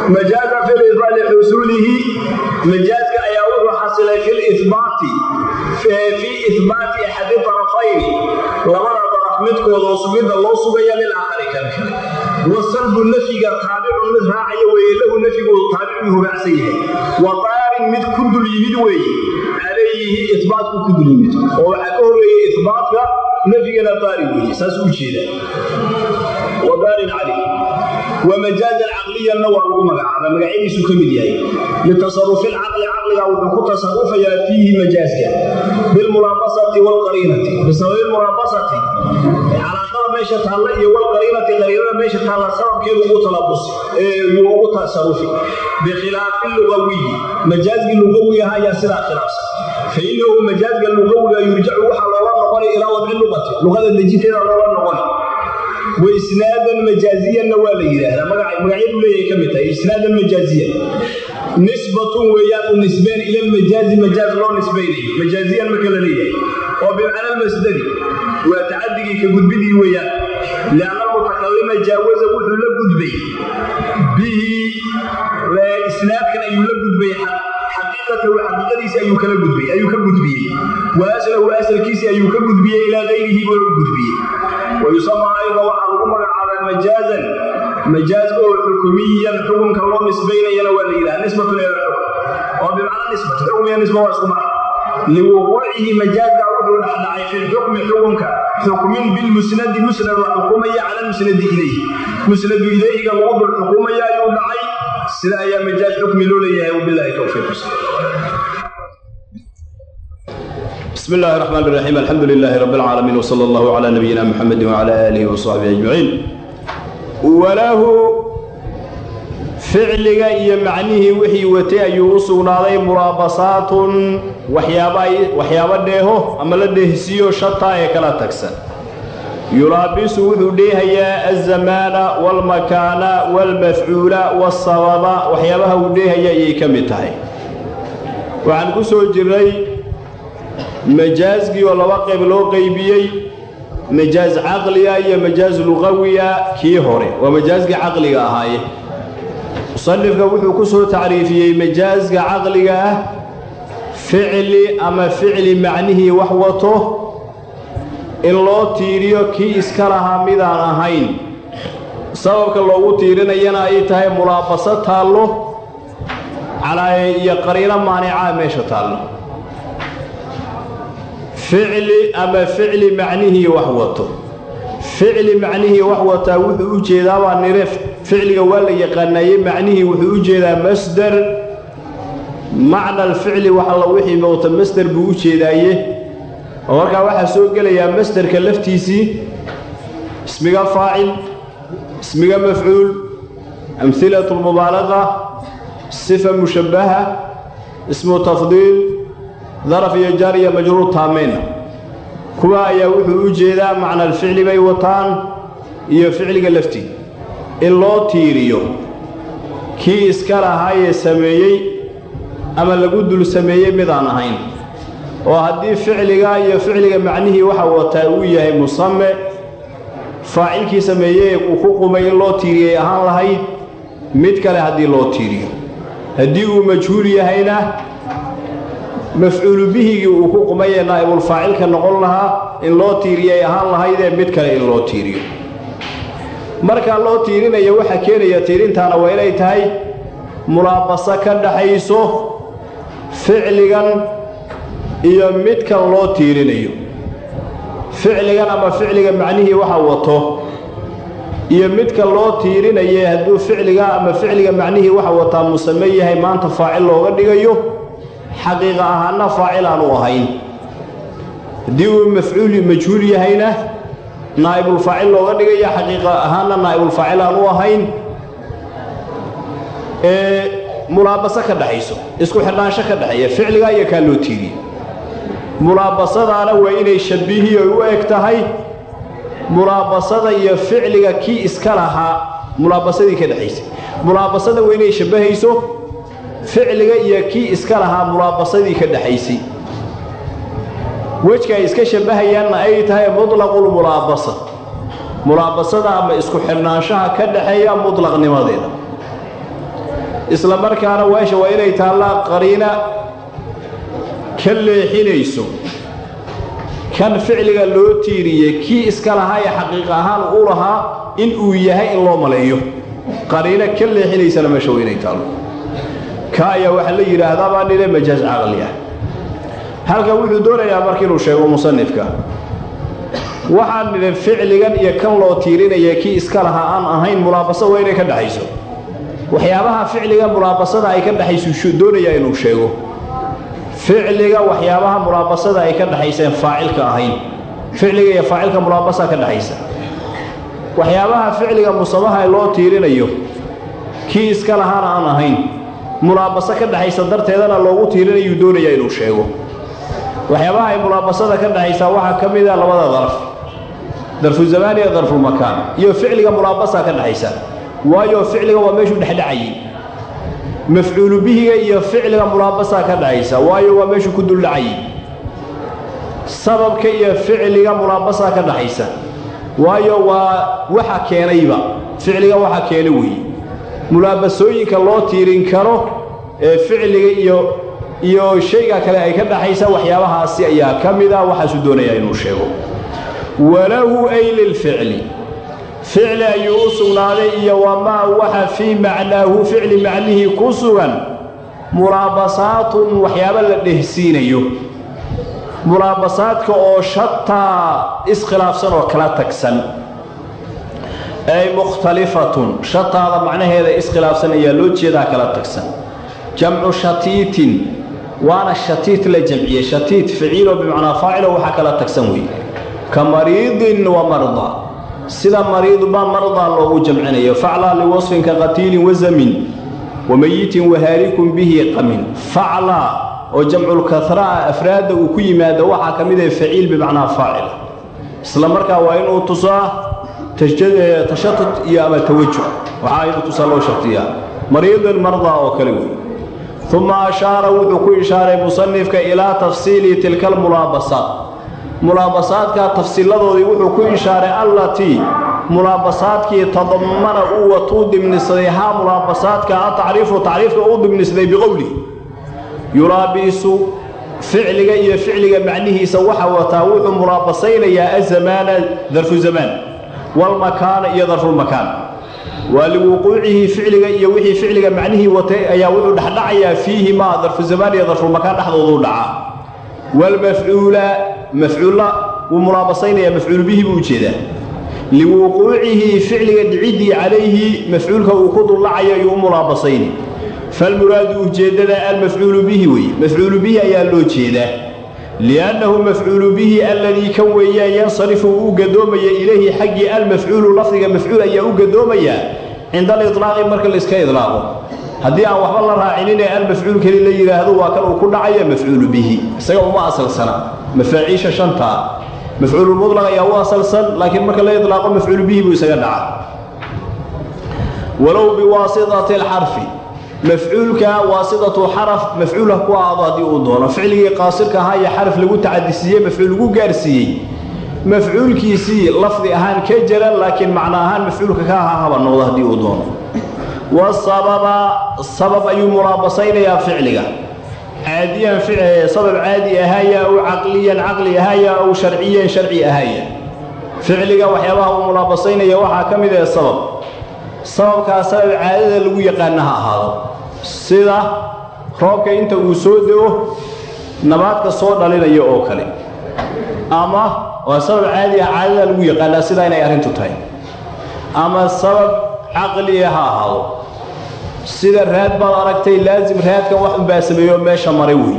majaaza fi libaati xusuulihi majaazka ayaa wuxuu xasilay fi libaati fii ihbaati axadi tarafayni labada daraf midkooda sugidda loo sugaya lilaakhari kan kale wasalbu nafyiga taabicun mid raacaya weeye lahu nafyigu taabicuu raacsan yahay wa daarin mid ku dul yimid weeye calayhi ihbaatku ku dul yimid oo waxaa ka horeeyey ihbaatka nafyigana daari weeye saas u jeeda wa daarin calayh wamajaazan caqliyanna waa lagu magacaaba magacyadiisu ka mid yahay litasarufi lcaqli caqliga wuxuu ku tasarufayaa fiihi majaazka bilmulaabasati wlqariinati bisababi mulaabasati calaaqada meesha taalla iyo wlqariinati qariinada meesha taalla sababkeedu ugu talabus yuu ugu tasarufi bikhilaafi lugawiyi majaazgii lugawi aha ayaa sidaa khilaafsan fainahu majaazga lugawiga yurjacu waxaa loola noqonay ilaa wadci luqati luqada dejinteeda loola noqonay waisnaadan majaaziyanna waa la yidhaahdaa magacyadu leeyahay ka mid tahay isnaadan majaaziyan nisbatun weeyaan u nisbeen ila lmajaazi majaaz loo nisbaynayo majaaziyan marka la leeyahay oo bimacna almasdari waa tacadigii ka gudbidii weeyaan lianna almutakalima jaawaza wuxuu la gudbay bihi isnaadkan ayuu la gudbay xaqiiqatahu xaqiiqadiisi ayuu kala gudbay ayuu ka gudbiyey wa aslahu asalkiisi ayuu ka gudbiyey ilaa gayrihi buu u gudbiyey wayusama ayda waxaa lagu magacaabaa majaazan majaaz oo xukumiyan xukunka loo nisbaynayana waa la yidhaha nisbatun ila xukm oo bimacnaa nisbat xukm iyo nisba waa isku macno liwuquucihi majaazka wuxuu dhexdhacay fi lxukmi xukunka xukmin bilmusnadi musnad la xukumaya cala lmusnadi ilayhi musnadu ilayhiga lagu dul xukumaya ayuu dhacay sida ayaa majaaz xukmi loo leeyahay wabilahi towfiiq بسم الله الرحمن الرحيم الحمد لله رب العالمين وصلى الله على نبينا محمد وعلى آله وصحبه أجمعين وله ficliga iyo macnihii wixii watay ayuu u sugnaaday muraabasaatun waxyaabo dheeho ama la dheehsiiyo shataa ee kala tagsan yulaabisu wuxuu dheehayaa alzamaana waalmakaana waalmafcuula waalsababa waxyaabaha uu dheehaya ayay ka mid tahay waxaan ku soo jirnay majaazgii oo laba qayb loo qaybiyey majaaz caqliga iyo majaaz luqawiga kii hore waa majaazgii caqliga ahaaye musanifka wuxuu ku soo tacriifiyey majaazga caqliga ah ficli ama ficli macnihii wax wato in loo tiiriyo kii iska lahaa midaan ahayn sababka loogu tiirinayana ay tahay mulaabaso taallo calaaye iyo qariino maanicaa meesha taallo ficli ama ficli macnihii wax wato ficli macnihii wax wataa wuxuu u jeedaa baa nire ficliga waa la yaqaanaayey macnihii wuxuu u jeedaa masder macna alficli wax alla wixii wata masder buu u jeedaaye oo markaa waxaa soo gelayaa masderka laftiisii ismiga faacil ismiga mafcuul amhilatu lmubaalaqa sifa mushabbaha ismu tafdiil daraf iyo jaar iyo majruur taameyna kuwa ayaa wuxuu u jeedaa macna alficli bay wataan iyo ficliga laftii in loo tiiriyo kii iska lahaayee sameeyey ama lagu dul sameeyey midaan ahayn oo haddii ficliga iyo ficliga macnihii waxa wataa uu yahay musame faacilkii sameeyey uu ku qumay in loo tiiriyay ahaan lahayd mid kale haddii loo tiiriyo haddii uu majhuul yahayna mafcuulu bihigii uu ku qumayee naa'ibulfaacilka noqon lahaa in loo tiiriyay ahaan lahaydee mid kale in loo tiiriyo markaa loo tiirinayo waxaa keenaya tiirintaana waa inay tahay mulaabaso ka dhaxayso ficligan iyo midkan loo tiirinayo ficligan ama ficliga macnihii waxa wato iyo midka loo tiirinaye hadduu ficliga ama ficliga macnihii waxa wataa musame yahay maanta faacil looga dhigayo xaqiiqa ahaana faacil aanu ahayn haddii uu mafcuul majhuul yahayna naa'ibulfaacil looga dhigaya xaqiiqa ahaana naa'ibulfaacil aanu ahayn ee mulaabaso ka dhaxayso isku xidhnaansho ka dhexeeya ficligaa iyo kaa loo tiiriye mulaabasadaana waa inay shabihiyo u eg tahay mulaabasada iyo ficliga kii iska lahaa mulaabasadii ka dhexaysay mulaabasada waa inay shabbahayso ficliga iyo kii iska lahaa mulaabasadii ka dhexaysay wejka ay iska shabbahayaanna ay tahay mutlaqulmulaabasa mulaabasada ama isku xidhnaanshaha ka dhaxeeya mutlaqnimadeeda isla markaana weesha waa inay taallaa qariina ka leexinayso kan ficliga loo tiiriyey kii iska lahaa ee xaqiiq ahaan u lahaa in uu yahay in loo maleeyo qariino ka leexinaysana meesha waa inay taallo ka ayaa waxaa la yidhaahdaa baa nile majaaz caqli ah halkan wuxuu doonayaa marka inuu sheego musanifka waxaan nidhi ficligan iyo kan loo tiirinaya kii iska lahaa aan ahayn mulaabaso waa inay ka dhexayso waxyaabaha ficliga mulaabasada ay ka dhexayso doonayaa inuu sheego ficliga waxyaabaha mulaabasada ay ka dhexayseen faacilka ahayn ficliga iyo faacilka mulaabasa ka dhexaysa waxyaabaha ficliga musamaha loo tiirinayo kii iska lahaana aan ahayn mulaabaso ka dhexaysa darteedana loogu tiirinayuu doonayaa inuu sheego waxyaabaha ay mulaabasada ka dhexaysaa waxaa ka mid a labada daraf darfu zamaan iyo darfulmakaan iyo ficliga mulaabasa ka dhexaysa waayo ficliga waa meeshuu dhexdhacayay mafcuulu bihiga iyo ficliga mulaabasa ka dhexaysa waayo waa meeshuu ku duldhacayay sababka iyo ficliga mulaabasa ka dhexaysa waayo waa waxa keenayba ficliga waxa keena weeye mulaabasooyinka loo tiirin karo ee ficliga iyo iyo shayga kale ay ka dhaxaysa waxyaabahaasi ayaa ka mid a waxaasuu doonayaa inuu sheego walahu ay lilficli ficli ayuu u sugnaaday iyo wamaa waxa fii macnaahu ficli macnihii ku sugan mulaabasaatun waxyaaba la dhehsiinayo mulaabasaadka oo shataa iskhilaafsan oo kala tagsan ay mukhtalifatun shataada macnaheeda iskhilaafsan ayaa loo jeedaa kala tagsan jamcu shatiitin waana shatiit la jamciyey shatiit ficiilo bimacnaa faacilo waxaa kala tagsan weeye ka mariidin wa marda sida mariidbaa mardaa loogu jamcinayo faclaa liwasfin ka qatiilin wazamin wa meyitin wahaarikun bihi qamin faclaa oo jamculkahraa afraadda uu ku yimaado waxaa ka mid ah faciil bimacnaa faacila isla markaa waa inuu tusaa tashatut iyo ama tawajuh waxaa inuu tusaa loo shartiyaa mariidin mardaa oo kale wey uma ashaara wuxuu ku ishaaray musanifka ilaa tafsiili tilka almulaabasaat mulaabasaadka tafsiiladoodii wuxuu ku ishaaray allatii mulaabasaadkii tadamana uu watuu dimnisday haa mulaabasaadka atacriifu tacriifka uu dimnisday biqowlihi yulaabisu ficliga iyo ficliga macnihiisa waxa wataa wuxuu mulaabasaynayaa azamaana darfu zamaan walmakaana iyo darfulmakaan waa liwuquucihi ficliga iyo wixii ficliga macnihii watay ayaa wuxuu dhexdhacayaa fiihi maa darfu zamaan iyo darfulmakaan dhexdooduu dhacaa walmafcuula mafcuulla wuu mulaabasaynayaa mafcuulu bihi buu ujeedaa liwuquucihi ficliga dhiciddii calayhi mafcuulka uu ku dullacayo ayuu u mulaabasayni falmuraadu ujeeddada almafcuulu bihi weye mafcuulu bihi ayaa loo jeedaa liannahu mafcuulu bihi alladii kan weeyaan yansarifu uu u gadoomaya ilayhi xaggii almafcuulu lafdiga mafcuul ayaa u gadoomayaa cinda aliطlaaqi marka layska idlaaqo haddii aan waxba la raacininee almafcuul keli la yidhaahdo waa kan uu ku dhacaya mafcuulu bihi isaga uma asalsana mafaaciisha shantaa mafcuululmudlaq ayaa u asalsan laakiin marka la idlaaqo mafcuulu bihi buu isaga dhaca walow biwaasitati alxarfi mafcuulka waasidatu xaraf mafcuulha ku aado haddii uu doono ficligii qaasirka ahaa iyo xaraf lagu tacadisiiyey mafcuul lagu gaarsiiyey mafcuulkiisii lafdi ahaan ka jaran laakiin macno ahaan mafcuulka ka ahaa haba noqdo haddii uu doono wasababa sabab ayuu mulaabasaynayaa ficliga caadiyan sabab caadi ahaaya aw caqliyan caqli ahaaya aw sharciyan sharci ahaaya ficliga waxyaabaha uu mulaabasaynaya waxaa ka mid ah sabab sababkaa sabab caadada lagu yaqaana ha ahaado sida roobka inta uu soo dego nabaadka soo dhalinaya oo kale ama waa sabab caadi ah caadada lagu yaqaanaa sidaa inay arrintu tahay ama sabab caqliya ha ahaado sida raad baad aragtay laasim raadkan wax unbaa sameeyo meesha maray wey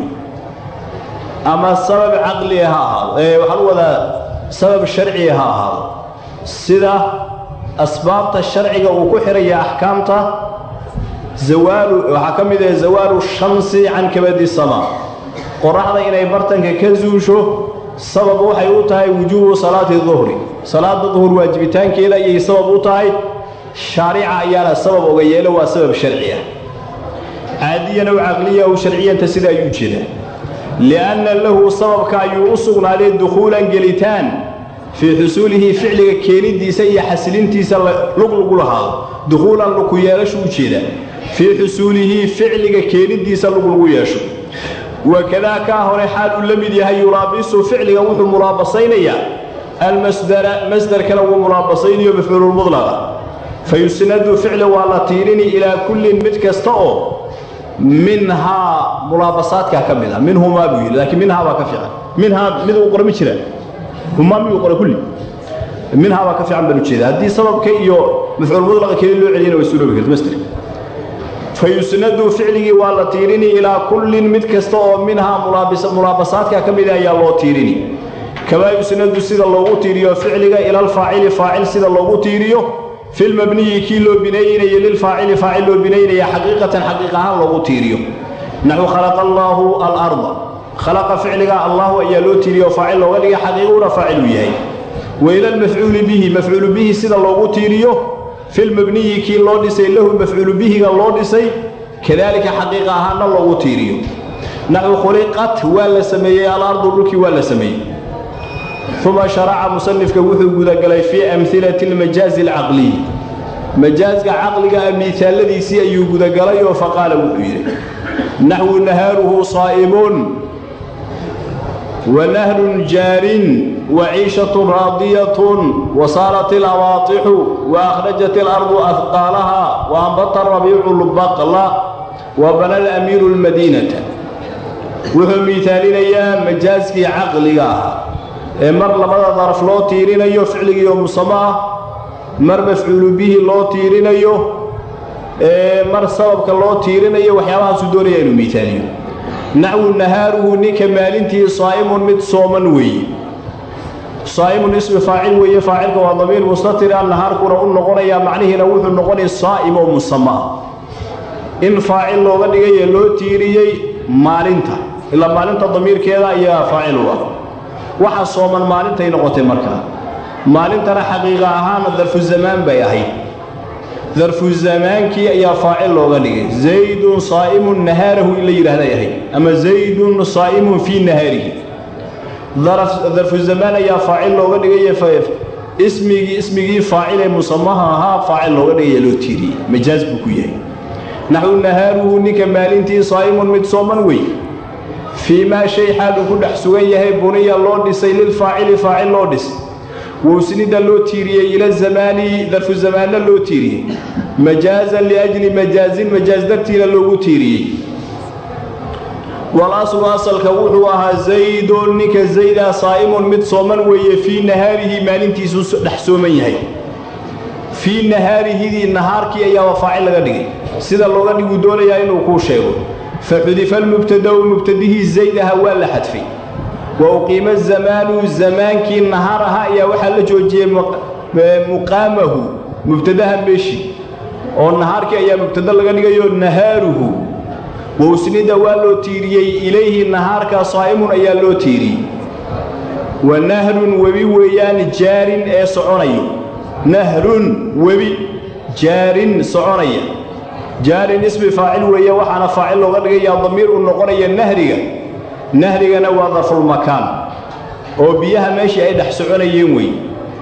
ama sabab caqliya ha ahaado ee waxaan u wadaa sabab sharciya ha ahaado sida asbaabta sharciga uu ku xihaya axkaamta zawaalu waxaa ka mid ah zawaalu shamsi can kabadi sama qoraxda inay bartanka ka zuusho sabab waxay u tahay wujuubu salaati duhri salaada duhur waajibitaankeeda ayay sabab u tahay shaarica ayaana sabab oga yeelo waa sabab sharci ah caadiyan ow caqliya ow sharciyanta sida ayuu jeedaa lianna lahu sababka ayuu u sugnaaday dukhuulan gelitaan fii xusuulihi ficliga keenidiisa iyo xasilintiisa lug lagu lahaado dukhuulan luku yeelashu u jeedaa fii xusuulihi ficliga keenidiisa lug lagu yeesho wakadaa kaa hore xaal uu la mid yahay yulaabisu ficliga wuxuu mulaabasaynayaa almasdara masdarkana wuu mulaabasaynayo mafcuululmudlaqa fa yusnadu ficli waa la tiirini ilaa kullin mid kasta oo minhaa mulaabasaadkaa ka mid a minhumaa buu yidhi laakiin minhaa baa ka fiican minhaa mid uu qora ma jiraan humaa miyuu qora kulli minhaa baa ka fiican baan ujeeda haddii sababka iyo mafcuulmudlaqa keli loo celiyana way suuroobi karta masder fa yusnadu ficligii waa la tiirini ilaa kullin mid kasta oo minhaa mulaabasaadka ka mida ayaa loo tiirini kamaa yusnadu sida loogu tiiriyo ficliga ila alfaacili faacil sida loogu tiiriyo filmabniyi kii loo binaynaya lilfaacili faacil loo binaynaya xaqiiqatan xaqiiq ahaan loogu tiiriyo naxu khalaqa allaahu alarda khalaqa ficliga allahu ayaa loo tiiriyo faacil looga dhiga xaqiiquna faaciluu yahay wa ila almafcuuli bihi mafcuulu bihi sida loogu tiiriyo filmabniyi kii loo dhisay lahu mafcuulu bihiga loo dhisay kadaalika xaqiiqa ahaanna loogu tiiriyo naxu khuliqat waa la sameeyey alardu dhulkii waa la sameeyey uma sharaca musanifka wuxuu gudagalay fii amhilati almajaazi alcaqliy majaazka caqliga ah miisaaladiisii ayuu gudagalay oo faqaala wuxuu yidhi naxwu nahaaruhu saa'imuun wa nahrun jaarin wa ciishatun raadiyatun wa saarat ilawaatixu wa akhrajat alardu ahqaalaha wa ambata rabiicu lbaqla wa bana alamiiru almadiinata wuxuu miisaalinayaa majaaskii caqliga ahaa ee mar labada daraf loo tiirinayo ficligiioo musamo ah mar mafcuulu bihi loo tiirinayo ee mar sababka loo tiirinayo waxyaabahaasuu doonaya inuu miisaaliyo naxwu nahaaruhu ninka maalintii saa'imun mid sooman weeye saa'imun ismi faacil weeye faacilka waa damiir mustatira nahaarkuna u noqonayaa macnihiina wuxuu noqonaya saa'im oo musamo ah in faacil looga dhigaye loo tiiriyey maalinta ilaa maalinta damiirkeeda ayaa faacil u ah waxa sooman maalintay noqotay markaa maalintana xaqiiqa ahaana darfu zamaan bay ahayd darfu zamaankii ayaa faacil looga dhigay zaydun saa'imun nahaarahu in la yidhaahday ahayd ama zaydun saa'imun fii nahaarihi darfu zamaan ayaa faacil looga dhigay ismigii ismigii faacil ee musamaha ahaa faacil looga dhigaya loo tiiriyey majaaz buu ku yahay naxwu nahaaruhu ninka maalintii saa'imun mid sooman wey fii maa shay xaal uu ku dhex sugan yahay buniya loo dhisay lilfaacili faacil loo dhisay wowsnida loo tiiriyey ila zamaani darfu zamaanna loo tiiriyey majaazan liajli majaazin majaaz dartiina loogu tiiriyey walaslu asalka wuxuu ahaa zaydun ninka zayda saa'imun mid sooman weeye fii nahaarihi maalintiisuu dhex sooman yahay fii nahaarihidii nahaarkii ayaaba faacil laga dhigay sida looga dhiguu doonayaa inuu kuu sheego faxudifa almubtadau mubtadihii zaydaha waa la xadfay wa uqiima zamaanu zamaankii nahaar ahaa ayaa waxaa la joojiyey muqaamahu mubtadaha meeshii oo nahaarkii ayaa mubtada laga dhigayo nahaaruhu wowsnida waa loo tiiriyey ilayhi nahaarka saa'imun ayaa loo tiiriyey wa nahrun webi weeyaan jaarin ee soconayo nahrun webi jaarin soconaya jaarin ismi faacil weeye waxaana faacil looga dhigayaa damiir uu noqonaya nahriga nahrigana waa darfulmakaan oo biyaha meeshii ay dhex soconayeen wey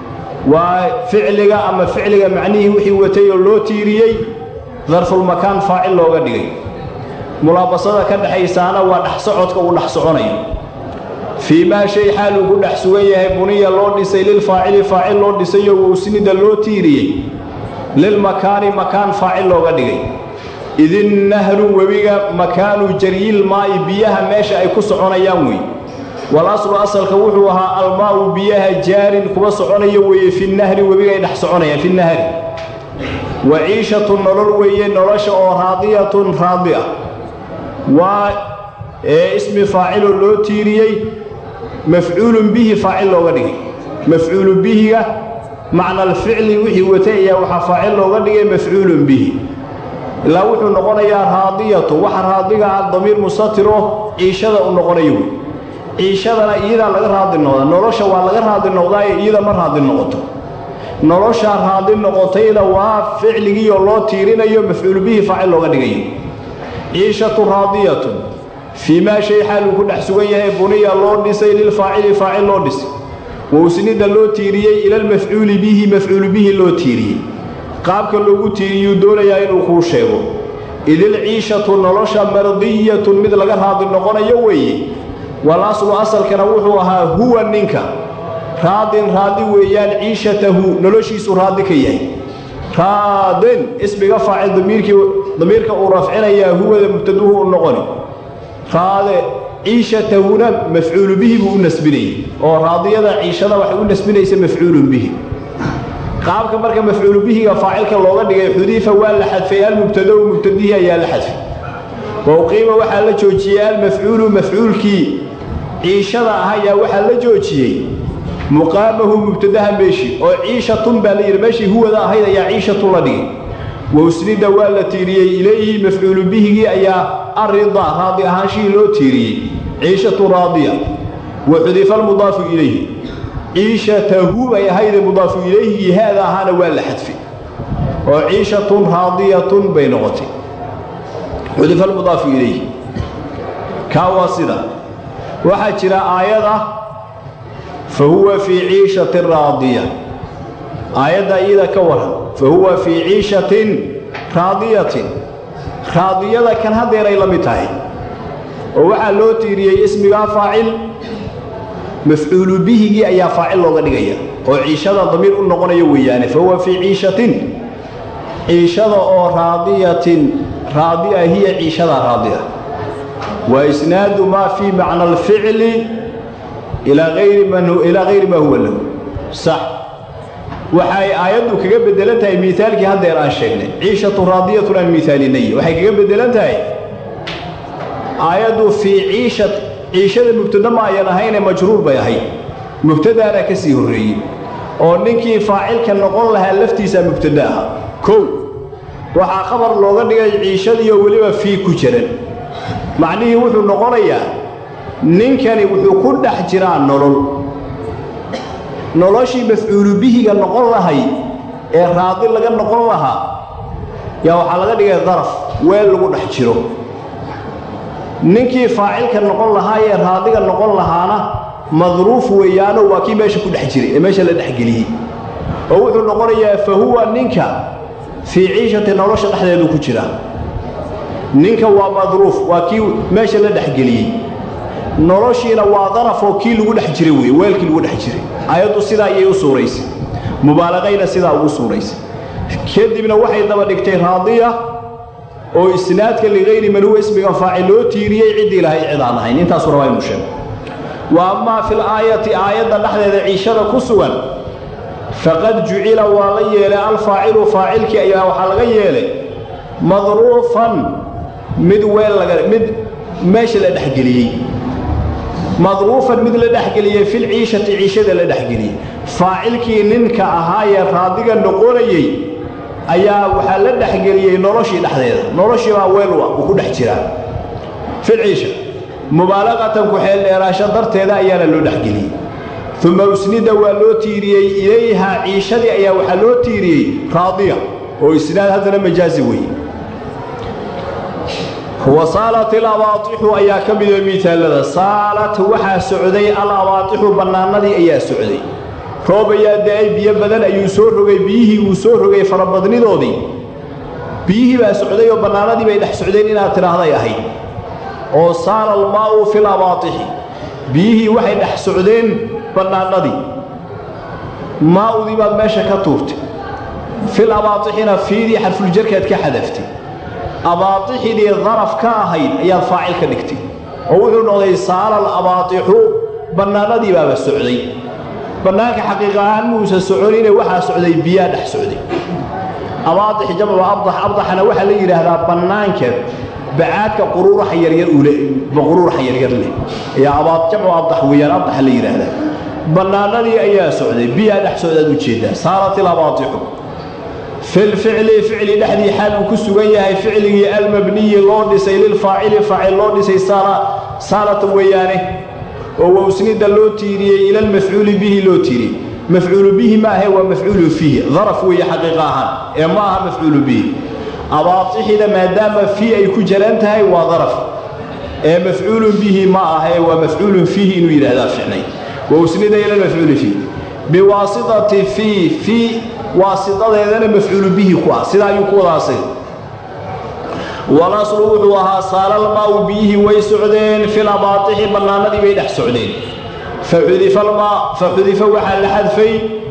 waa ficliga ama ficliga macnihii wixii watay oo loo tiiriyey darfulmakaan faacil looga dhigay mulaabasada ka dhexaysaana waa dhex socodka uu dhex soconayo fii maa shay xaal uu ku dhex sugan yahay buniya loo dhisay lilfaacili faacil loo dhisayo wowsnida loo tiiriyey lilmakaani makaan faacil looga dhigay idin nahru webiga makaanu jaryil maa'i biyaha meesha ay ku soconayaan wey wal aslu asalka wuxuu ahaa almaa'u biyaha jaarin kuwa soconayo weeye fi nahri webiga ay dhex soconayaan fi nahri wa ciishatun nolol weeye nolosha oo raadiyatun raadi ah waa ee ismi faaciloo loo tiiriyey mafcuulun bihi faacil looga dhigay mafcuulu bihiga macna alficli wixii watay ayaa waxaa faacil looga dhigay mafcuulun bihi ilaa wuxuu noqonayaa raadiyatu waxa raadiga ah damiir mustatiro ciishada u noqonayo wey ciishadana iyadaa laga raadi noqdaa nolosha waa laga raadi noqdaaye iyada ma raadi noqoto noloshaa raadi noqotayda waa ficligiioo loo tiirinayo mafcuulu bihi faacil looga dhigayo ciishatu raadiyatun fii maa shay xaal uu ku dhex sugan yahay buniya loo dhisay lilfaacili faacil loo dhisay wowsnida loo tiiriyey ilalmafcuuli bihi mafcuulu bihi loo tiiriyey qaabka loogu tiiriyuu doonayaa inuu kuu sheego idil ciishatu nolosha mardiyatun mid laga raadi noqonayo weeye wal aslu asalkana wuxuu ahaa huwa ninka raadin raadi weeyaan ciishatahu noloshiisu raadi ka yahay raadin ismiga faacil damiirkii damiirka uu rafcinayaa huwada mubtaduhu u noqoni raade ciishatahuna mafcuulu bihi buu u nasbinayay oo raadiyada ciishada waxay u nasbinaysa mafcuulun bihi qaabka marka mafcuulu bihiga faacilka looga dhigay xudiifa waa la xadfay almubtado mubtadihii ayaa la xadfay wauqiima waxaa la joojiyey almafcuulu mafcuulkii ciishada ah ayaa waxaa la joojiyey muqaamahu mubtadaha meeshii oo ciishatun baa la yidhi meeshii huwada ahayd ayaa ciishatun la dhigay wausnida waa la tiiriyey ilayhi mafcuulu bihigii ayaa arida raadi ahaanshihii loo tiiriyey ciishatu raadiya wa xudifa almudaafu ilayhi ciishatahu bay ahayde mudaafu ilayhigii haada ahaana waa la xadfay oo ciishatun raadiyatun bay noqotay xudifa almudaafu ilayhi kaa waa sida waxaa jira aayad ah fa huwa fii ciishati raadiya aayadda iyada ka waran fa huwa fii ciishatin raadiyatin raadiyada kan haddeeray la mid tahay oo waxaa loo tiiriyey ismigaa faacil mafcuulu bihigii ayaa faacil looga dhigaya oo ciishada damiir u noqonayo weeyaane fa huwa fii ciishatin ciishada oo raadiyatin raadiya hiya ciishada raadiya wa isnaadu maa fii macna alficli ilaa ayri ilaa hayri maa huwa lahu sax waxay aayaddu kaga bedelan tahay miaalkii haddeer aan sheegnay ciishatu raadiyatun aan miaalinay waxay kaga bedelan tahay aayaddu fii ciisha ciishada mubtada ma ayan ahayne majruur bay ahayd mubtadaana ka sii horreeyey oo ninkii faacilka noqon lahaa laftiisaa mubtada aha kow waxaa khabar looga dhigay ciishadiioo weliba fii ku jiran macnihii wuxuu noqonayaa ninkani wuxuu ku dhex jiraa nolol noloshii mafcuulu bihiga noqon lahay ee raadi laga noqon lahaa yaa waxaa laga dhigay daraf weel lagu dhex jiro ninkii faacilka noqon lahaa ee raadiga noqon lahaana madruuf weeyaano waa kii meesha ku dhex jiray ee meesha la dhexgeliyey oo wuxuu noqonayaa fa huwa ninka fii ciishati nolosha dhexdeedu ku jira ninka waa madruuf waa kii meesha la dhexgeliyey noloshiina waa darafoo kii lagu dhex jiray wey weelkii lagu dhex jiray ayaddu sidaa ayay u suuraysay mubaalaqayna sidaa ugu suuraysay kadibna waxay daba dhigtay raadiya oo isnaadka ligayri man huwa ismiga faacil loo tiiriyey ciddii lahay cid aan ahayn intaasu rabaa inu sheego wa ammaa fil aayati aayadda dhexdeeda ciishada ku sugan faqad jucila waa la yeelay alfaacilu faacilkii ayaa waxaa laga yeelay madruufan mid weel laga mid meesha la dhexgeliyey madruufan mid la dhexgeliyey fil ciishati ciishada la dhexgeliyey faacilkii ninka ahaayee raadiga noqonayey ayaa waxaa la dhexgeliyey noloshii dhexdeeda noloshii baa weelwa uu ku dhex jiraa fil ciisha mubaalaqatan ku-xeel dheeraasho darteeda ayaana loo dhexgeliyey uma usnida waa loo tiiriyey ilayha ciishadii ayaa waxaa loo tiiriyey raadiya oo isnaad haddana majaazi weeye wa saalat ilabaatixu ayaa ka mida miaalada saalat waxaa socday alabaatixu bannaanadii ayaa socday roob ayaa da-ay biyo badan ayuu soo rogay biyihii uu soo rogay farabadnidoodii biyihii baa socday oo bannaanadii bay dhex socdeen inaad tidhaahday ahayd oo saala almaa'u fil abaatixi biyihii waxay dhex socdeen bannaanadii maa'udii baad meesha ka tuurtay fil abaatixina fiidii xarfuljarkaad ka xadaftay abaatixidii daraf ka ahayd ayaad faacil ka dhigtay oo wuxuu noqday saala alabaatixu bannaanadii baaba socday bannaanka xaqiiq ahaan muusa soconine waxaa socday biyaa dhex socday abaadix jamcu abdax abdaxna waxaa la yidhaahdaa bannaanka bacaadka quruuraxa yaryar ule quruuraxa yaryar leh ayaa abaad jamcu abdax weeyaan abdaxa la yidhaahdaa bannaanadii ayaa socday biyaa dhex socdaad ujeeddaa saarat ilabaatixu filficli ficli dhexdii xaal uu ku sugan yahay ficligii almabniyi loo dhisay lilfaacili faacil loo dhisay saalatan weeyaane oo wawsnida loo tiiriyey ila almafcuuli bihi loo tiiriyey mafcuulu bihi ma ahe waa mafcuulu fiihi daraf weeye xaqiiqa ahaan ee ma aha mafcuulu bihi abaatixida maadaama fii ay ku jaran tahay waa daraf ee mafcuulun bihi ma ahe waa mafcuulun fiihi inuu yidhahdaa ficnay wawsnida ila almafcuuli fiihi biwaasitati fii fii waasitadeedana mafcuulu bihi ku ah sidaa ayuu ku wadaasay walaslu wuxuu ahaa saalalmaau biyihii way socdeen fil abaatixi bannaanadii bay dhex socdeen fa xudifa waxaa la xadfay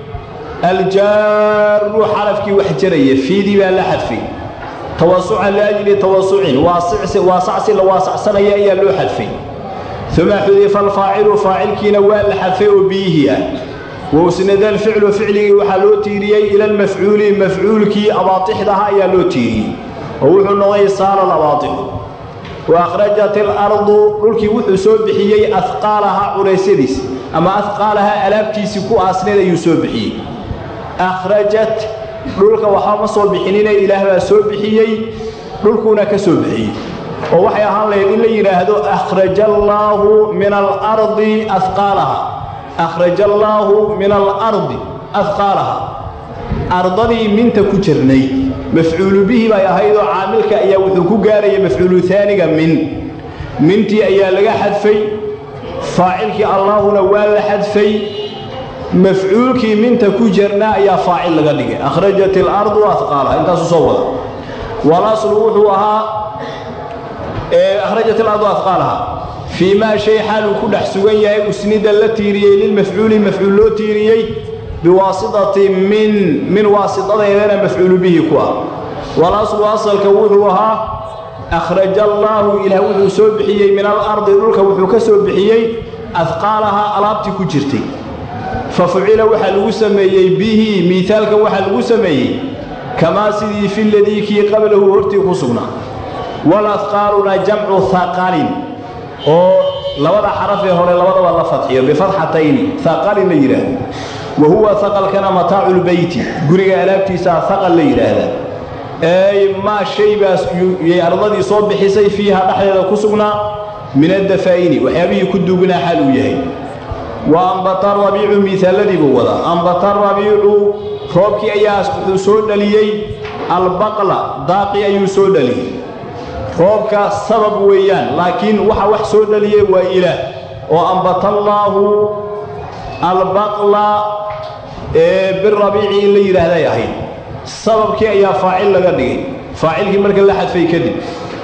aljaaru xarafkii wax jaraya fiidii baa la xadfay tawasucan liajli tawasucin waasacsi la waasacsanaya ayaa loo xadfay uma xudifa alfaacilu faacilkiina waa la xadfay oo biyihii ah wausnada alficlu ficligii waxaa loo tiiriyey ila almafcuuli mafcuulkii abaatixdaha ayaa loo tiiriyey oo wuxuu noqday saala alabaatixu wa akhrajat ilardu dhulkii wuxuu soo bixiyey ahqaalaha culeysyadiis ama ahqaalaha alaabtiisii ku aasneed ayuu soo bixiyey akhrajat dhulka waxba ma soo bixinine ilaah baa soo bixiyey dhulkuuna ka soo bixiyey oo waxay ahaan lahayd in la yidhaahdo akhraja allaahu min alardi ahqaalaha akhraja allaahu min alardi ahqaalaha ardadii minta ku jirnay mafcuulu bihi bay ahaydoo caamilka ayaa wuxuu ku gaaraya mafcuulu aaniga min mintii ayaa laga xadfay faacilkii allaahuna waa la xadfay mafcuulkii minta ku jirnaa ayaa faacil laga dhigay akhrajat ilardu ahqaalaha intaasu soo wada walaslu wuxuu ahaa akhrajat ilardu ahqaalaha fii maa shay xaal uu ku dhex sugan yahay usnida la tiiriyey lilmafcuuli mafcuul loo tiiriyey biwaasitati min min waasitadeedana mafcuulu bihi ku ah walaslu asalka wuxuu ahaa akhraja allaahu ilaah wuxuu soo bixiyey min alardi dhulka wuxuu ka soo bixiyey adqaalaha alaabtii ku jirtay fa fucila waxaa lagu sameeyey bihi miitaalkan waxaa lagu sameeyey kamaa sidii fi ladii kii qablahu hortii ku sugnaa waladqaaluna jamcu haqalin oo labada xaraf ee hore labadaba la fadxiyo bifatxatayni haqalin la yidhaahdo wa huwa haqalkana mataaculbeyti guriga alaabtiisaa haqal la yidhaahdaa ey maa shay baas yay ardadii soo bixisay fiiha dhexdeeda ku sugnaa min addafaa'ini waxyaabihii ku duugnaa xaal uu yahay wa ambata rabiicu miisaaladii buu wadaa ambata rabiicu roobkii ayaa wuxuu soo dhaliyey albaqla daaqii ayuu soo dhaliyey roobka sabab weeyaan laakiin waxa wax soo dhaliyey waa ilaah oo ambatallaahu albaqla ee birabiici in la yidhaahday ahayd sababkii ayaa faacil laga dhigay faacilkii marka la xadfay kadib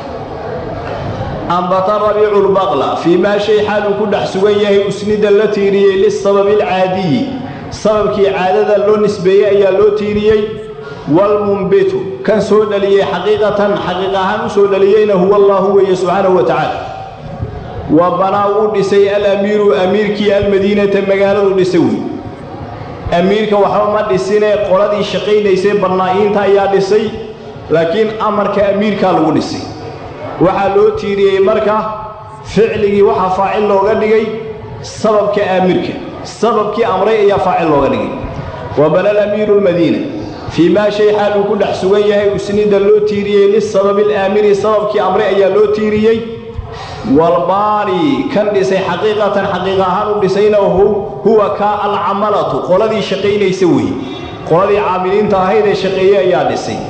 ambata rabiicu lbaqla fii maa shay xaal uu ku dhex sugan yahay usnida la tiiriyey lisababi alcaadiyi sababkii caadada loo nisbeeyey ayaa loo tiiriyey walmunbitu kan soo dhaliyey xaqiiqatan xaqiiq ahaan u soo dhaliyeyna huwa allaahu weeye subxaanahu wa tacaala wa banaa uu dhisay alamiiru amiirkii almadiinata magaaladu dhisay wey amiirka waxba ma dhisine qoladii shaqaynaysay bannaa'iinta ayaa dhisay laakiin amarka amiirkaa lagu dhisay waxaa loo tiiriyey marka ficligii waxaa faacil looga dhigay sababka aamirka sababkii amray ayaa faacil looga dhigay wa bana alamiiru lmadiina fii maa shay xaal uu ku dhex sugan yahay usnida loo tiiriyey lisababi alaamiri sababkii amre ayaa loo tiiriyey walbaani kan dhisay xaqiiqatan xaqiiq ahaan u dhisayna huwa ka alcamalatu qoladii shaqaynaysa weeye qoladii caamiliinta ahayd ee shaqeeye ayaa dhisay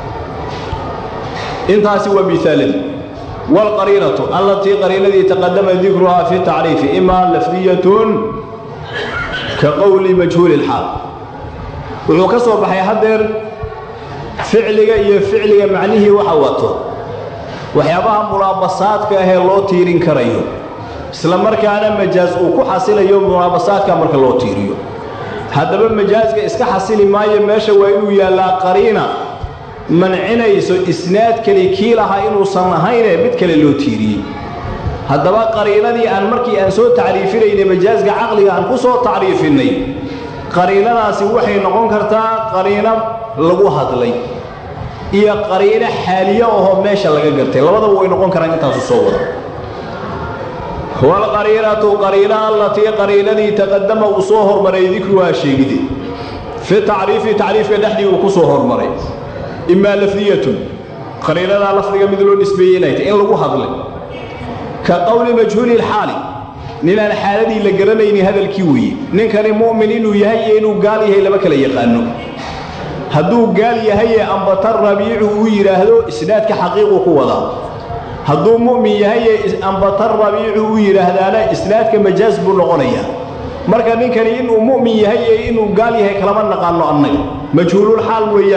intaasi waa miaaladii waalqariinatu allatii qariinadii taqadama dikruhaa fi tacriifi imaa lafdiyatun ka qowli majhuuli lxaal wuxuu ka soo baxay haddeer ficliga iyo ficliga macnihii waxa wato waxyaabaha mulaabasaadka ahee loo tiirin karayo isla markaana majaas uu ku xasilayo mulaabasaadka marka loo tiiriyo haddaba majaaska iska xasili maayo meesha waa inuu yaallaa qariina mancinayso isnaad keli kii lahaa inuusan ahaynee mid kale loo tiiriyey haddaba qariinadii aan markii aan soo tacriifinaynay majaaska caqliga aan ku soo tacriifinnay qariinadaasi waxay noqon kartaa qariino lagu hadlay iyo qariino xaaliye ahoo meesha laga gartay labadaba way noqon karaan intaasu soo wada waalqariinatu qariina allatii qariinadii taqadama uu soo hormaray dikruhaa sheegide fi tacriifi tacriifka dhexdii uu ku soo hormaray imaa lafdiyatun qariinadaa lafdiga mid loo nisbeeyey inay tahy in lagu hadlay ka qowli majhuuli lxaali ninaan xaaladii la garanaynin hadalkii weeye ninkani mu'min inuu yahay iyo inuu gaal yahay lama kala yaqaano hadduu gaal yahayee ambata rabiicu uu yidhaahdo isnaadka xaqiiquu ku wadaa hadduu mu'min yahayee ambata rabiicu uu yidhaahdaana isnaadka majaas buu noqonayaa marka ninkani inuu mu'min yahay iyo inuu gaal yahay kalama naqaano annaga majhuulul xaal weeyaan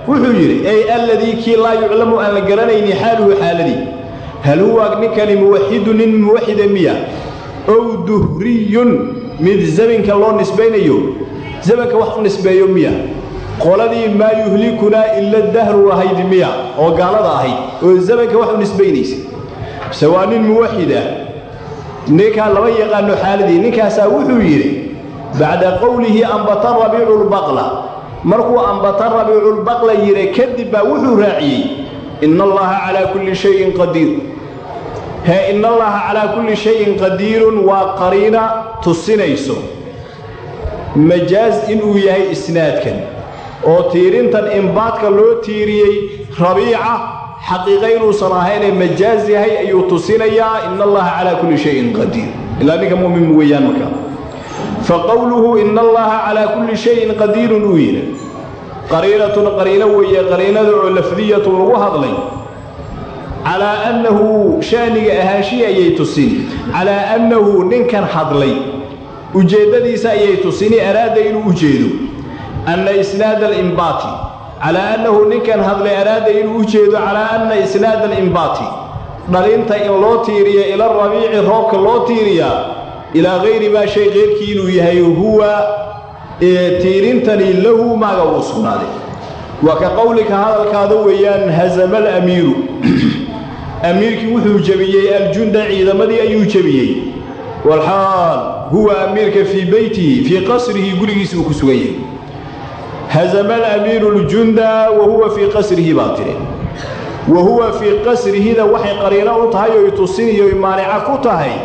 wuxuu yidhi ey alladii kii laa yuclamu aan la garanayni xaaluhu xaaladii hal huwa ninkani muwaxidu nin muwaxida miya ow duhriyun mid zamanka loo nisbaynayo zamanka wax u nisbeeyo miya qoladii maa yuhlikunaa ila dahru ahayd miya oo gaalada ahayd oo zamanka wax u nisbaynaysa mise waa nin muwaxid ah ninkaa lama yaqaano xaaladii ninkaasaa wuxuu yidhi bacda qowlihi ambata rabiicu lbaqla markuu ambata rabiiculbaqla yidhi kadib baa wuxuu raaciyey ina allaha calaa kulli shayin qadiir hee ina allaha calaa kulli shayin qadiirun waa qariina tusinayso majaaz inuu yahay isnaadkan oo tiirintan imbaadka loo tiiriyey rabiica xaqiiqa inuusan ahaynee majaaz yahay ayuu tusinayaa ina allaha calaa kulli shayin qadiir ilaa ninka mu'min weeyaan markaa fa qowluhu ina allaha calaa kulli shayin qadiirun uu yidhi qariinatun qariino weeye qariinada oo lafdiyatun lagu hadlay calaa annahu sha'niga ahaanshihi ayay tusin calaa annahu ninkan hadlay ujeeddadiisa ayay tusini araada inuu u jeedo anna isnaada alimbaati calaa annahu ninkan hadlay araada inuu u jeedo calaa anna isnaada alimbaati dhalinta in loo tiiriya ila rabiici roobka loo tiiriyaa ilaa hayri maa shay keyrkii inuu yahay huwa tiirintani lahu maaga uu sugnaaday waa ka qowlika hadalkaada weeyaan hazama alamiiru amiirkii wuxuu jebiyey aljunda ciidamadii ayuu jebiyey walxaal huwa amiirka fii beytihi fii qasrihi gurigiisa uu ku sugan yahay hazama alamiiru ljunda wa huwa fii qasrihi baa tiri wa huwa fii qasrihida waxay qariino u tahay oy tusiniyo maanica ku tahay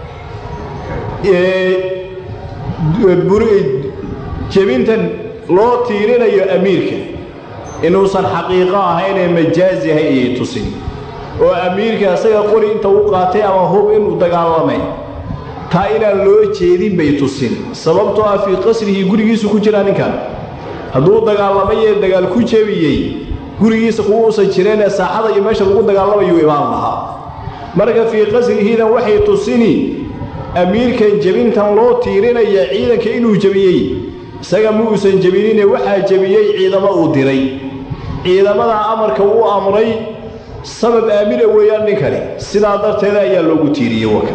jebintan loo tiirinayo amiirka inuusan xaqiiqo ahaynee majaaz yahay ayay tusin oo amiirka isaga qori inta u qaatay ama hub inuu dagaalamay taa inaan loo jeedin bay tusin sababtoo ah fii qasrihi gurigiisu ku jiraa ninkan hadduu dagaalamayee dagaal ku jebiyey gurigiisa kuwa uusan jireenee saaxada iyo meesha lagu dagaalamayuu imaan lahaa marka fii qasrihidan waxay tusini amiirkan jebintan loo tiirinaya ciidanka inuu jebiyey isaga ma uusan jebinine waxaa jebiyey ciidamo uu diray ciidamadaa amarka uu amray sabab aamina weeyaan ninkani sidaa darteeda ayaa loogu tiiriyey waka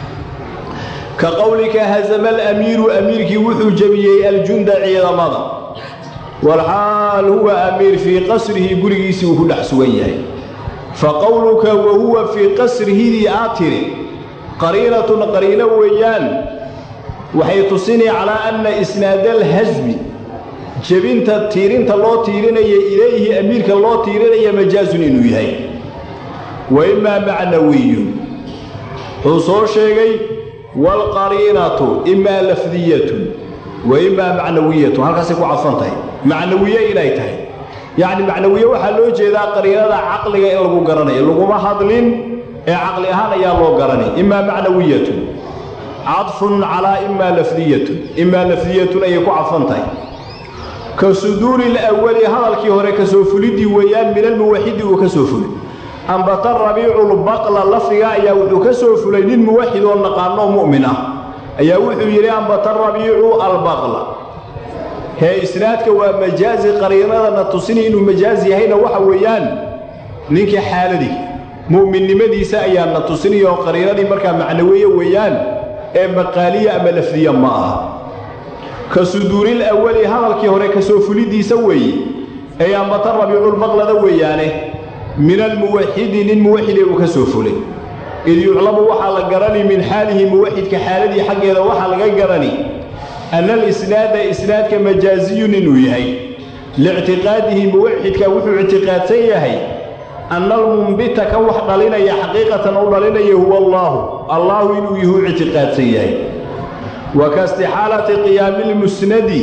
ka qowlika hazama alamiiru amiirkii wuxuu jebiyey aljunda ciidamada walxaal huwa amiir fii qasrihi gurigiisii uu ku dhex sugan yahay fa qowluka wa huwa fii qasrihidii aad tiri qariinatun qariino weeyaan waxay tusini calaa anna isnaada alhasmi jebinta tiirinta loo tiirinaya ilayhi amiirka loo tiirinaya majaazun inuu yahay wa imaa macnawiyun wuxuu soo sheegay waalqariinatu imaa lafdiyatun wa imaa macnawiyatun halkaasay ku cadfan tahay macnawiye inay tahay yacni macnawiye waxaa loo jeedaa qariinada caqliga in lagu garanayo laguma hadlin ee caqli ahaan ayaa loo garanay imaa macnawiyatun cadfun calaa imaa lafdiyatun imaa lafdiyatun ayay ku cadfan tahay ka suduuri lawali hadalkii hore ka soo fuliddii weeyaan min almuwaxidi uu ka soo fulay ambata rabiiculbaqla lafdiga ayaa wuxuu ka soo fulay nin muwaxid oo naqaanoo mu'min ah ayaa wuxuu yidhi ambata rabiicu albaqla hee isnaadka waa majaazi qariinadana tusini inuu majaaz yahayna waxa weeyaan ninkii xaaladii mu'minnimadiisa ayaa na tusinaya oo qariinadii markaa macnaweeye weeyaan ee maqaaliya ama lafdiya ma aha ka suduuril awali hadalkii hore ka soo fuliddiisa weeye ee ambata rabiiculbaqlada weeyaane min almuwaxidi nin muwaxide uu ka soo fulay id yuclamu waxaa la garani min xaalihi muwaxidka xaaladii xaggeeda waxaa laga garani anna alisnaada isnaadka majaaziyun inuu yahay liictiqaadihi muwaxidka wuxuu ictiqaadsan yahay anna almumbita kan wax dhalinaya xaqiiqatan u dhalinaya huwa allaahu allaahu inuu yuhu ictiqaadsan yahay wa ka istixaalati qiyaami lmusnadi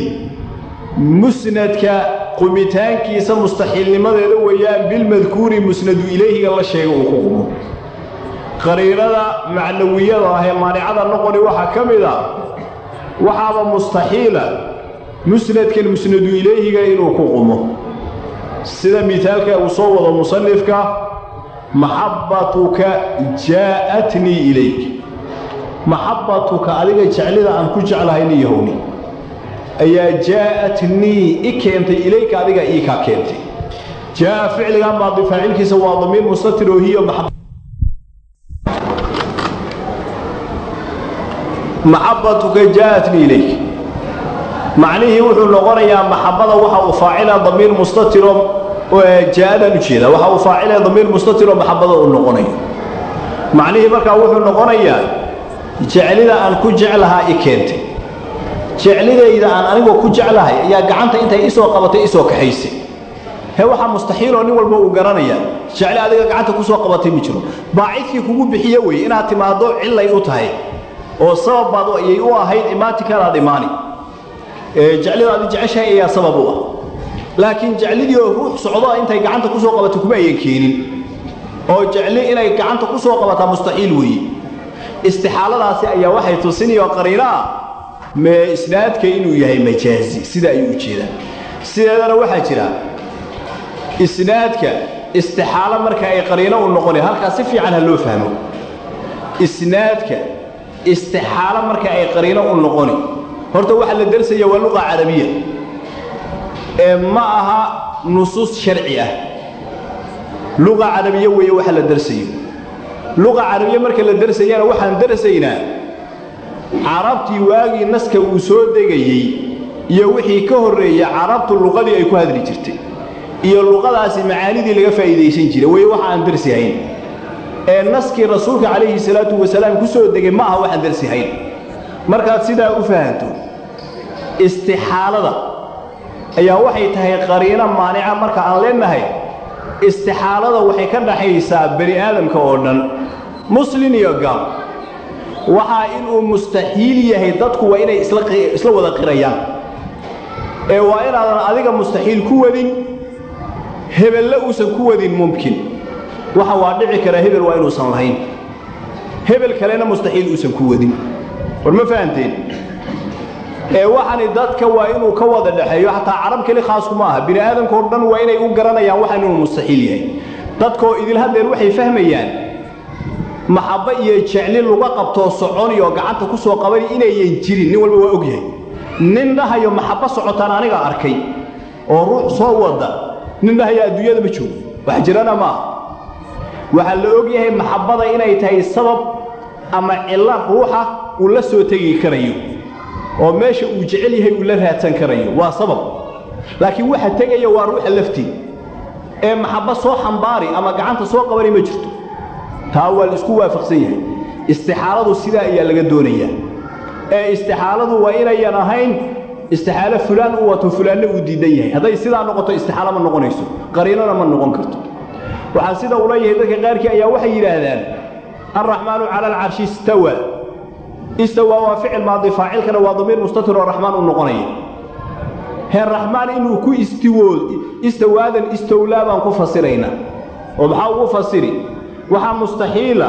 musnadka qumitaankiisa mustaxiilnimadeeda weeyaan bilmadkuuri musnadu ilayhiga la sheega uu ku qumo qariinada macnawiyada ah ee maanicada noqoni waxaa ka mid a waxaaba mustaxiila musnadkan musnadu ilayhiga inuu ku qumo sida mitaalka uu soo wado musanifka maxabbatuka jaa'atnii ilayk maxabbatuka adiga jeclida aan ku jeclahay nin yahowni ayaa jaa'atnii i keentay ilayka adiga ii kaa keentay jaa ficligan maadi faacilkiisa waa damiir mustatir oo hiya maxabatuka jaaatni ilayk macnihii wuxuu noqonayaa maxabada waxa uu faacila damiir mustatiro jaa-adaan ujeeda waxa uu faacila damiir mustatiro maxabada uu noqonayo macnihii markaa wuxuu noqonayaa jeclida aan ku jeclahaa i keentay jeclidayda aan anigoo ku jeclahay ayaa gacanta intay isoo qabatay isoo kaxaysay he waxaa mustaxiiloo nin walba uu garanaya jecli adiga gacanta kusoo qabatay ma jiro baacidkii kugu bixiye weye inaad timaaddo cillay u tahay oo sabab baad ayay u ahayd imaatikaadaad imaani jeclida adi jeceshahay ayaa sabab u ah laakiin jeclidii oo ruux socdo intay gacanta kusoo qabatay kuma ayan keenin oo jecli inay gacanta ku soo qabataa mustaxiil weeye istixaaladaasi ayaa waxay tusinayoo qariino ah mee isnaadka inuu yahay majaazi sida ayuu u jeedaa sideedana waxaa jira isnaadka istixaalo marka ay qariino u noqonay halkaa si fiican ha loo fahmo isnaadka istixaalo marka ay qariino u noqoni horta waxaa la darsaya waa luqa carabiya ee ma aha nusuus sharci ah luqa carabiya weeye waxa la darsayo luqa carabiya marka la darsayana waxaan darsaynaa carabtii waagii naska uu soo degayey iyo wixii ka horreeya carabtu luqadii ay ku hadli jirtay iyo luqadaasi macaanidii laga faa'iidaysan jiray weye waxa aan darsihayn ee naskii rasuulka calayhi salaatu wasalaam ku soo degay ma aha waxaan darsihayn markaad sidaa u fahanto istixaalada ayaa waxay tahay qariino maanica marka aan leenahay istixaalada waxay ka dhaxaysaa bani aadamka oo dhan muslin iyo gaal waxaa inuu mustaxiil yahay dadku waa inay isla wada qirayaan ee waa inaadan adiga mustaxiil ku wadin hebelle uusan ku wadin mumkin waxa waa dhici karaa hebel waa inuusan lahayn hebel kalena mustaxiil uusan ku wadin war ma fahanteen ee waxani dadka waa inuu ka wada dhexeeyo xataa carab keli khaaskuma aha bini aadamkao dhan waa inay u garanayaan waxaan inuu mustaxiil yahay dadkoo idil haddeer waxay fahmayaan maxabbo iyo jecli luga qabtoo soconiyo gacanta ku soo qabani inayan jirin nin walba waa og yahay nin dhahayo maxabbo socotaan aniga arkay oo ruux soo wada nin dhahaya adduunyada ma joogo wax jirana ma aha waxaa la og yahay maxabbada inay tahay sabab ama cillo ruuxa uu la soo tegi karayo oo meesha uu jecel yahay uu la raadsan karayo waa sabab laakiin waxa tegaya waa ruuxa laftii ee maxabbo soo xambaari ama gacanta soo qabani ma jirto taa waa la isku waafaqsan yahay istixaaladu sidaa ayaa laga doonayaa ee istixaaladu waa inayan ahayn istixaalo fulaan u wato fulaanna uu diidan yahay hadday sidaa noqoto istixaalo ma noqonayso qariinona ma noqon karto waxaa sida uu leeyahay dadka qaarkii ayaa waxay yidhaahdaan alraxmaanu cala alcarshi istawa istawa waa ficil maadi faacilkana waa damiir mustatir oo raxmaan u noqonaya heer raxmaan inuu ku istiwood istawaadan istowlaa baan ku fasiraynaa oo maxaa ugu fasiri waxaa mustaxiila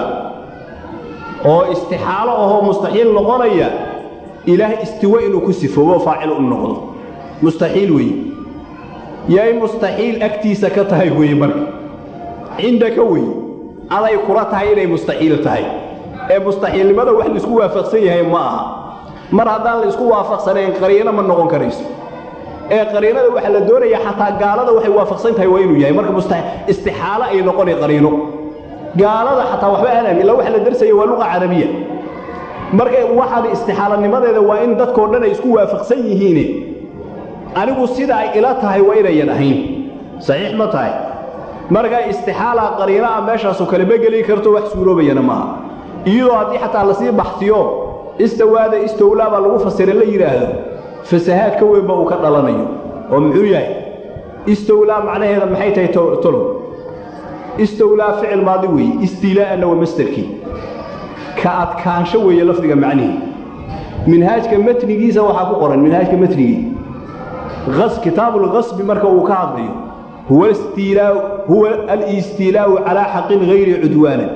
oo istixaalo ahoo mustaxiil noqonaya ilaah istiwa inuu ku sifoobo faacil u noqdo mustaxiil weeye yay mustaxiil agtiisa ka tahay weeye marka cindaka weeye aday kula tahay inay mustaxiil tahay ee mustaxiilnimada wax laisku waafaqsan yahay ma aha mar haddaan la isku waafaqsanayn qariino ma noqon karayso ee qariinada waxaa la doonaya xataa gaalada waxay waafaqsan tahay waa inuu yahay marka istixaalo ay noqonay qariino gaalada xataa waxba aanam illa waxa la darsaya waa luqa carabiya marka waxaan istixaalanimadeeda waa in dadkoo dhan ay isku waafaqsan yihiine anigu sida ay ila tahay waa inayan ahayn saxiix ma tahay marka istixaala qariino ah meeshaasoo kale ma geli karto wax suuroobayana maaha iyadoo haddii xataa lasii baxsiyo istawaada istowlaa baa lagu fasira la yidhaahdo fasahaad ka weynba uu ka dhalanayo oo muxuu yahay istowlaa macnaheeda maxay tahay tolow istowlaa ficil maadi weeye istiilaa'anna waa masderkii ka adkaansho weeye lafdiga macnihii minhaajka matnigiisa waxaa ku qoran minhaajka matnigii kitaabulkasbi marka uu ka hadlayo huwa huwa alistiilaa'u calaa xaqin hayri cudwaanan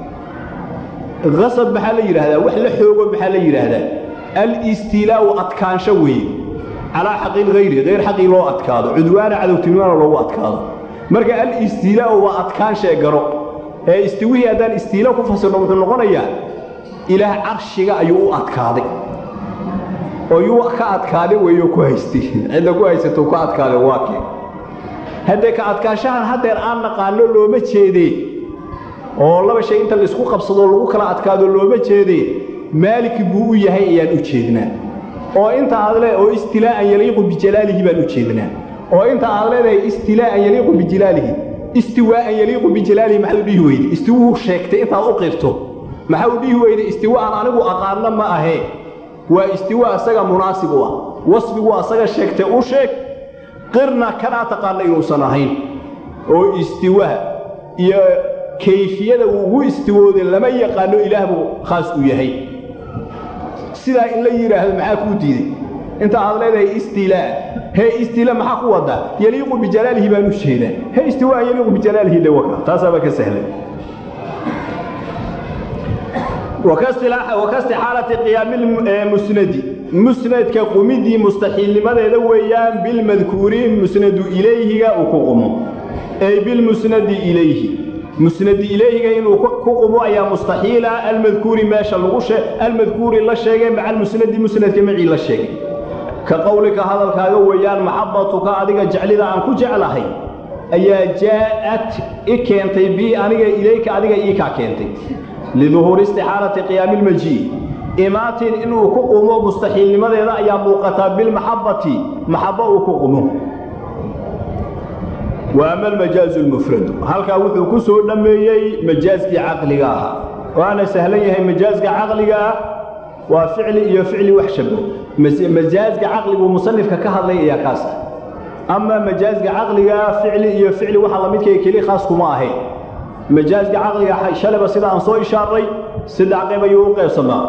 asab maxaa la yidhaahdaa wax la xoogo maxaa la yidhaahdaa alistiilaa'u adkaansho weeye calaa xaqin hayri hayr xaqii loo adkaado cudwaana cadowtinimana loogu adkaado marka alistiilaa'u waa adkaanshee garo ee istiwihii haddaan istiila ku fasirno wuxuu noqonayaa ilaah carshiga ayuu u adkaaday oo yuu ka adkaaday weeyo ku haystay cidda ku haysato ku adkaaday waa kee haddee ka adkaashahan haddeer aan naqaano looma jeedee oo laba shay inta laisku qabsadoo lagu kala adkaado looma jeedee maaliki buu u yahay ayaan u jeednaa oo inta aad le oo istilaa'an yaliiqu bijalaalihi baan u jeednaa oo inta aad leedahay istilaa'an yaliiqu bijalaalihi istiwaa'an yaliiqu bijalaalihi maxaad u dhihi weyde istiwuu sheegtay intaad u qirto maxaa u dhihi weyde istiwa aan anigu aqaanno ma ahee waa istiwa asaga munaasib u ah wasfigu asaga sheegtay u sheeg qirna kanaa taqaana inuusan ahayn oo istiwaha iyo kayfiyada uu ugu istiwooday lama yaqaano ilaah buu khaas u yahay sidaa in la yidhaahdo maxaa kuu diiday inta aad leedahay istilaa hee istila maxaa ku wadaa yaliiqu bijalaalihi baan u jeedaa he istiwaa yaliiqu bijalaalihi dhawaka taasaaba ka sahlan wakaistixaalati qiyaamimusnadi musnadka qumidii mustaxiilnimadeeda weeyaan bilmadkuuri musnadu ilayhiga uu ku qumo ay bilmusnadi ilayhi musnadi ilayhiga inuu ku qumo ayaa mustaxiila almadkuuri meesha lagu almadkuuri la sheegay maca almusnadi musnadka macii la sheegay ka qowlika hadalkaaga weeyaan maxabatuka adiga jeclida aan ku jeclahay ayaa jaa'at i keentay bii aniga ilayka adiga ii kaa keentay liduhuuri istixaalati qiyaami ilmajii imaatin inuu ku qumo mustaxiilnimadeeda ayaa muuqataa bilmaxabbati maxabbo uu ku qumo wa ama almajaazu lmufradu halkaa wuxuu ku soo dhammeeyey majaaskii caqliga ahaa waana sahlan yahay majaaska caqliga ah waa ficli iyo ficli wax shabo majaaska caqliguu musanifka ka hadlay ayaa kaas ah amaa majaaska caqliga ah ficli iyo ficli waxa lamidkay keli khaas kuma ahayn majaaska caqliga shalaba sida aan soo ishaaray saddex qayb ayuu u qaybsamaa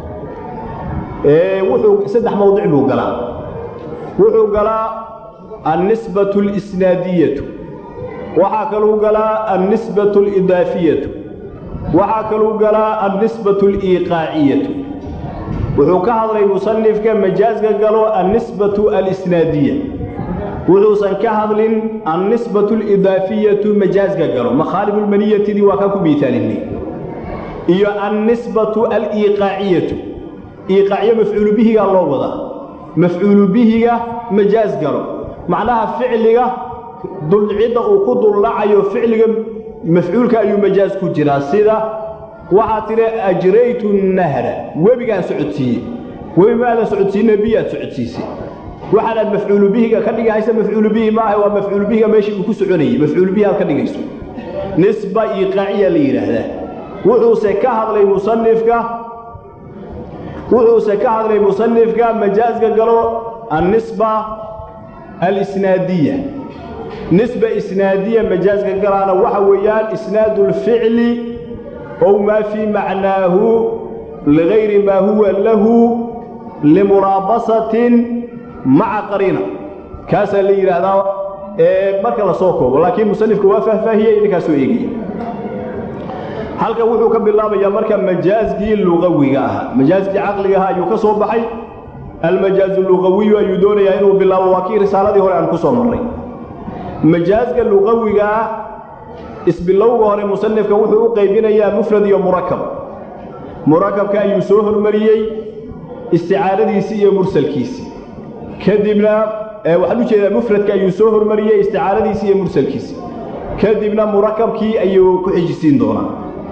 wuxuu saddex mawdic buu galaa wuxuu galaa annisbatu اlisnaadiyatu waxaa kaluu galaa annisbatu اlidaafiyatu waxaa kaluu galaa annisbatu اliiqaaciyatu wuxuu ka hadlay musanifka majaaska galo annisbatu alisnaadiya wuxuusan ka hadlin annisbatu alidaafiyatu majaaska galo makhaalibulmaniyatidii waa kaa ku miisaalinay iyo annisbatu aliiqaaciyatu iiqaaciyo mafcuulu bihigaa loo wadaa mafcuulu bihiga majaas galo macnaha ficliga dulcidda uu ku dullacayo ficliga mafcuulka ayuu majaas ku jiraa sida waxaa tidhi ajraytu nahra webigaan socodsiiyey webi maadan socodsiinna biyaad socodsiisay waxaanaad mafcuulu bihiga ka dhigahaysa mafcuulu bihi maaha waa mafcuulu bihiga meeshii uu ku soconayey mafcuulu bihi aad ka dhigayso nisba iiqaaciya la yidhaahdaa wuxuuse ka hadlay musanifka wuxuuse ka hadlay musanifka majaaska galo annisba alisnaadiya nisba isnaadiya majaaska galaana waxa weeyaan isnaadu lficli ow maa fii macnaahu ligayri maa huwa lahu limuraabasatin maca qariina kaasaa la yidhaahdaa marka la soo koobo laakiin musanifku waa faahfaahiyey idinkaasoo eegaya halkan wuxuu ka bilaabayaa marka majaaskii luqawiga ahaa majaaskii caqliga ahaa ayuu ka soo baxay almajaazu luqawiyu ayuu doonayaa inuu bilaabo waa kii risaaladii hore aan ku soo marray majaaska luqawiga ah isbilowga hore musanifka wuxuu u qaybinayaa mufrad iyo murakab murakabka ayuu soo hormariyey isticaaradiisii iyo mursalkiisii kadibna waxaan u jeedaa mufradka ayuu soo hormariyey isticaaradiisii iyo mursalkiisii kadibna murakabkii ayuu ku xijisiin doonaa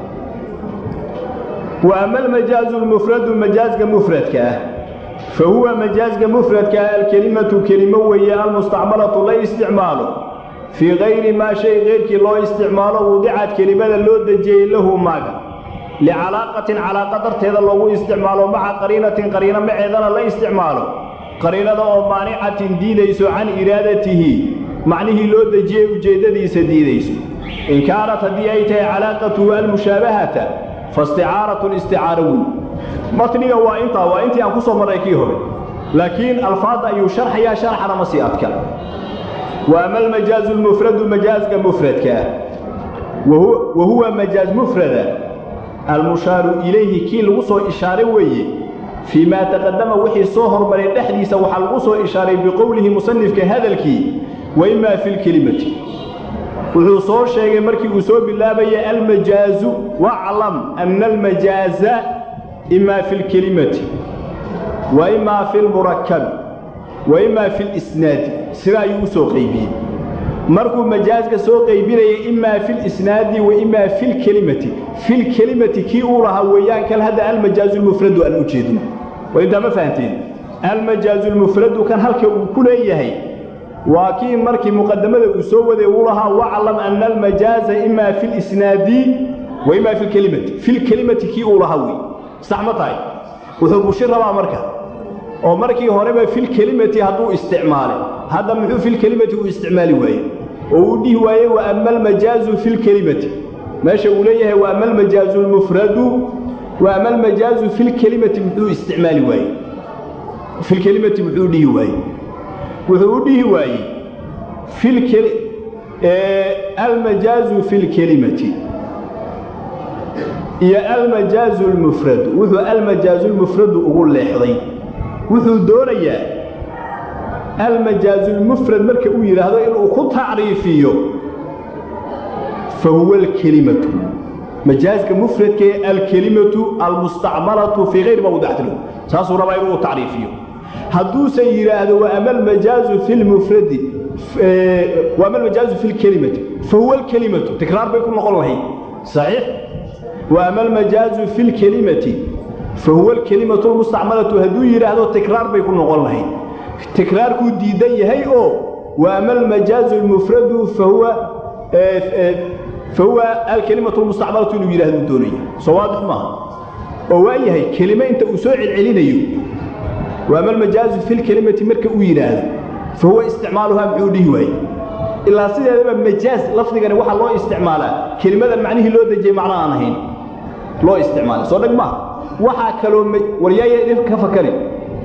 wa ama almajaazu lmufradu majaaska mufradka ah fa huwa majaaska mufradka ah alkelimatu kelimo weeye almustacmalatu la isticmaalo fii kayri maa shay keyrkii loo isticmaalo wudicad kelimada loo dejiyey lahu maaga licalaaqatin calaaqa darteeda loogu isticmaalo maca qariinatin qariino maceedana la isticmaalo qariinada oo maanicatin diidayso can iraadatihi macnihii loo dejiyey ujeeddadiisa diidayso in kaanat haddii ay tahay calaaqatuhu almushaabahata faisticaaratun isticaaro wey matniga waa intaa waa intii aan ku soo marray kii hore laakiin alfaadda ayuu sharxayaa sharxana ma sii adka wa ama almajaazu lmufradu majaaska mufradka ah wa huwa majaaz mufrada almushaaru ilayhi kii lagu soo ishaaray weeye fii maa taqadama wixii soo hormaray dhexdiisa waxaa lagu soo ishaaray biqowlihi musanifka hadalkii wa imaa fi lkelimati wuxuu soo sheegay markii uu soo bilaabayay almajaazu waclam ana almajaaza imaa fi lkelimati wa imaa fi lmurakabi wa imaa fi lisnaadi sidaa ayuu u soo qaybiyey markuu majaaska soo qaybinaya imaa filisnaadi wa imaa filkelimati filkelimati kii uu lahaa weeyaan kan hadda almajaazu lmufradu aan u jeedno waa intaa ma fahanteen almajaazu lmufradu kan halka uu ku leeyahay waa kii markii muqadamada uu soo waday uu lahaa waclam ana almajaaza imaa filisnaadi wa imaa filkelimati filkelimati kii uu lahaa wey sax ma tahay wuxuu bushi rabaa marka oo markii horeba filkelimati hadduu isticmaalay hadda muxuu filkelimati u isticmaali waaye oo uu dhihi waaye wa ama almajaazu filkelimati meesha uu leeyahay wa ama almajaazu lmufradu wa ama almajaazu filkelimati muxuu isticmaali waaye filkelimati muxuu dhihi waaye wuxuu u dhihi waayey almajaazu filkelimati iyo almajaazu lmufradu wuxuu almajaazu lmufradu ugu leexday wuxuu doonayaa almajaazu lmufrad marka uu yidhaahdo inuu ku tacriifiyo fa huwa alkelimatu majaaska mufradka ee alkelimatu almustacmalatu fii hayri mawdacti lahu saasuu rabaa inuu tacriifiyo hadduusan yidhaahdo wa ama almajaazu fi lmufradi wa ama almajaazu fi lkelimati fa huwa alkelimatu tikraar bay ku noqon lahayd saxiix wa ama almajaazu fi lkelimati fa huwa alkelimatu almustacmalatu hadduu yidhaahdo tikraar bay ku noqon lahayd tikraarkuu diidan yahay oo wa ama almajaazu almufradu fa huwa fa huwa alkelimatu almustacmalatu inuu yidhahdo doonaya soo waadix maaha oo waa yahay kelime inta uu soo celcelinayo wa ama almajaazu fi lkelimati marka uu yidhaahdo fa huwa isticmaaluhaa muxuu dhihi waaye ilaa sideedaba majaaz lafdigani waxaa loo isticmaalaa kelimadan macnihii loo dejiyey macno aan ahayn loo isticmaalay soo dheg maaha waxaa kaloo waryaaya idin ka fakari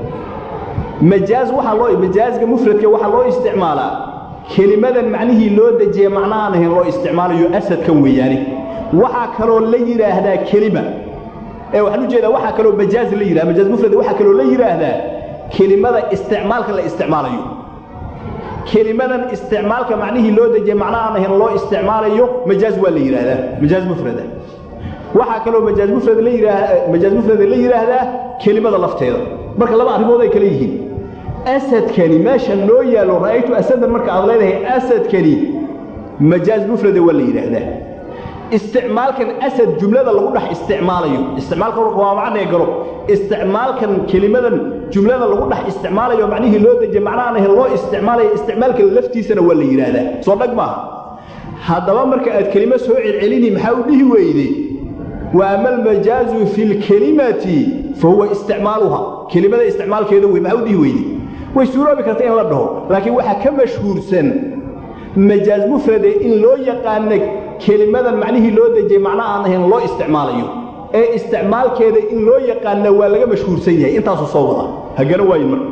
majaaz waxaa loo majaazka mufradka waxaa loo isticmaalaa kelimadan macnihii loo dejiyey macno aan ahayn loo isticmaalayo asadkan weeyaane waxaa kaloo la yidhaahdaa kelima ee waxaan u jeedaa waxaa kaloo majaaz la yidhahda majaaz mufrad waxaa kaloo la yidhaahdaa kelimada isticmaalka la isticmaalayo kelimadan isticmaalka macnihii loo dejiyey macno aan ahayn loo isticmaalayo majaaz waa la yidhaahdaa majaaz mufrada waxaa kaloo majaaz mufrad la yidhaah majaaz mufrada la yidhaahdaa kelimada lafteeda marka laba arrimood ay kala yihiin asadkani meesha loo yaallo ra'aytu asadan marka aad leedahay asadkani majaaz mufrada waa la yidhaahdaa isticmaalkan asad jumlada lagu dhex isticmaalayo isticmaalka waa macnee galo isticmaalkan kelimadan jumlada lagu dhex isticmaalayo macnihii loo dejiye macnahaan ahayn loo isticmaalayo isticmaalka laftiisana waa la yidhaahdaa soo dhag maaha haddaba marka aad kelimo soo celcelini maxaa u dhihi weyde wa ama almajaazu fi lkelimati fa huwa isticmaaluha kelimada isticmaalkeeda wey maxaa u dhihi weyde way suuroobi karta in la dhaho laakiin waxaa ka mashhuursan majaaz mufrade in loo yaqaana kelimadan macnihii loo dejiyey macno aan ahayn loo isticmaalayo ee isticmaalkeeda in loo yaqaana waa laga mashhuursan yahay intaasuu soo wada hagana waayo marka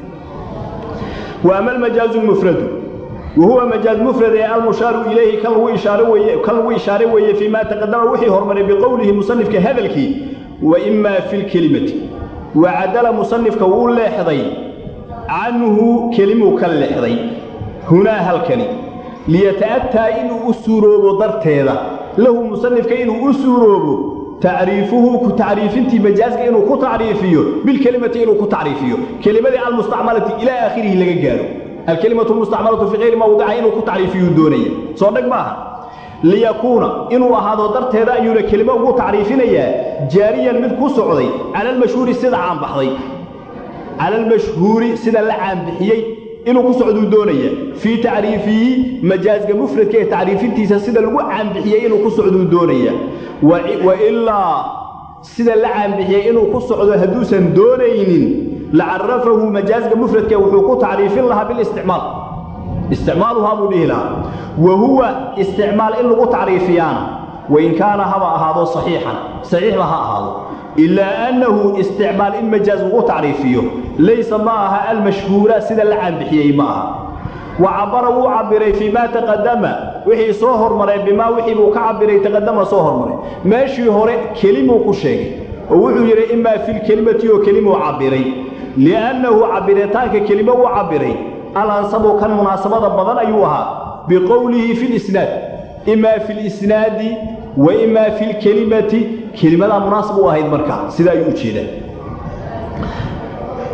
wa ama almajaazu lmufradu wa huwa majaaz mufrad ee almushaaru ilayhi kan lagu ishaare weeye kan lagu ishaare weeye fii ma taqadama wixii hormaray biqowlihi musanifka hadalkii wa imaa fi lkelimati wa cadala musanifka wuu leexday canhu kelimuu ka leexday hunaa halkani liyata'ataa inuu u suuroobo darteeda lahu musanifka inuu u suuroobo tacriifuhu ku tacriifintii majaaska inuu ku tacriifiyo bilkelimati inuu ku tacriifiyo kelimadii almustacmalati ilaa aakhirihi laga gaaro alkelimatu almustacmalatu fii hayri mawdica inuu ku tacriifiyuu doonaya soo dhag maaha liyakuuna inuu ahaado darteeda ayuuna kelimo ugu tacriifinayaa jaariyan mid ku socday cala almashhuuri sida caanbaxday cala almashhuuri sida la caanbixiyey inuu ku socduu doonaya fii tacriifihi majaazka mufradka ee tacriifintiisa sida lagu caanbixiyey inuu ku socduu doonaya wa ilaa sida la caanbixiyey inuu ku socdo hadduusan doonaynin la carafahu majaazka mufradka wuxuu ku tacriifin lahaa bilisticmaal isticmaaluhaa buu dhihi lahaa wa huwa isticmaal in lagu tacriifiyaana wain kaana haba ahaado saxiixan saxiixba ha ahaado ilaa annahu isticmaal in majaaz lagu tacriifiyo laysa ma aha almashhuura sida la caanbixiyey ma aha wa cabara wuu cabbiray fii maa taqadama wixii soo hormaray bimaa wixii buu ka cabbiray taqadama soo hormaray meeshii hore kelimuu ku sheegay oo wuxuu yidhi imaa filkelimati oo kelimuu cabbiray li'annahu cabbiritaanka kelimo uu cabbiray alansabu kan munaasabada badan ayuu ahaa biqowlihi fi lisnaad imaa fi lisnaadi wa imaa fi lkelimati kelimadaa munaasab u ahayd markaa sida ayuu u jeedaa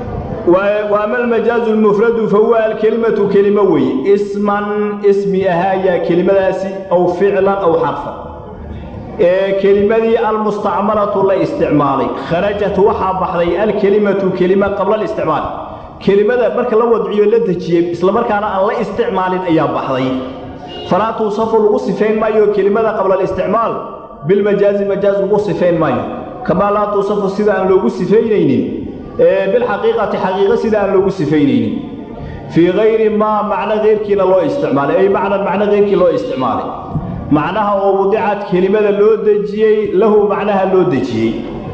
waama almajaazu lmufradu fahuwa alkelimatu kelimo weeye isman ismi ahaayaa kelimadaasi aw ficlan aw xarfan ee kelimadii almustacmalatu la isticmaalay kharajat waxaa baxday alkelimatu kelima qabla alisticmaal kelimada marka la wadciyo la dejiyey islamarkaana aan la isticmaalin ayaa baxday falaa tuusafu lagu sifayn maayo kelimada qabla alisticmaal bilmajaazi majaaz lagu sifayn maayo kamaa laa tuusafu sida aan loogu sifaynaynin bilxaqiiqati xaqiiqa sida aan loogu sifaynaynin fii hayri maa macno keyrkiina loo isticmaalay ay macnan macno keyrkii loo isticmaalay macnaha oo wadicad kelimada loo dejiyey lahu macnaha loo dejiyey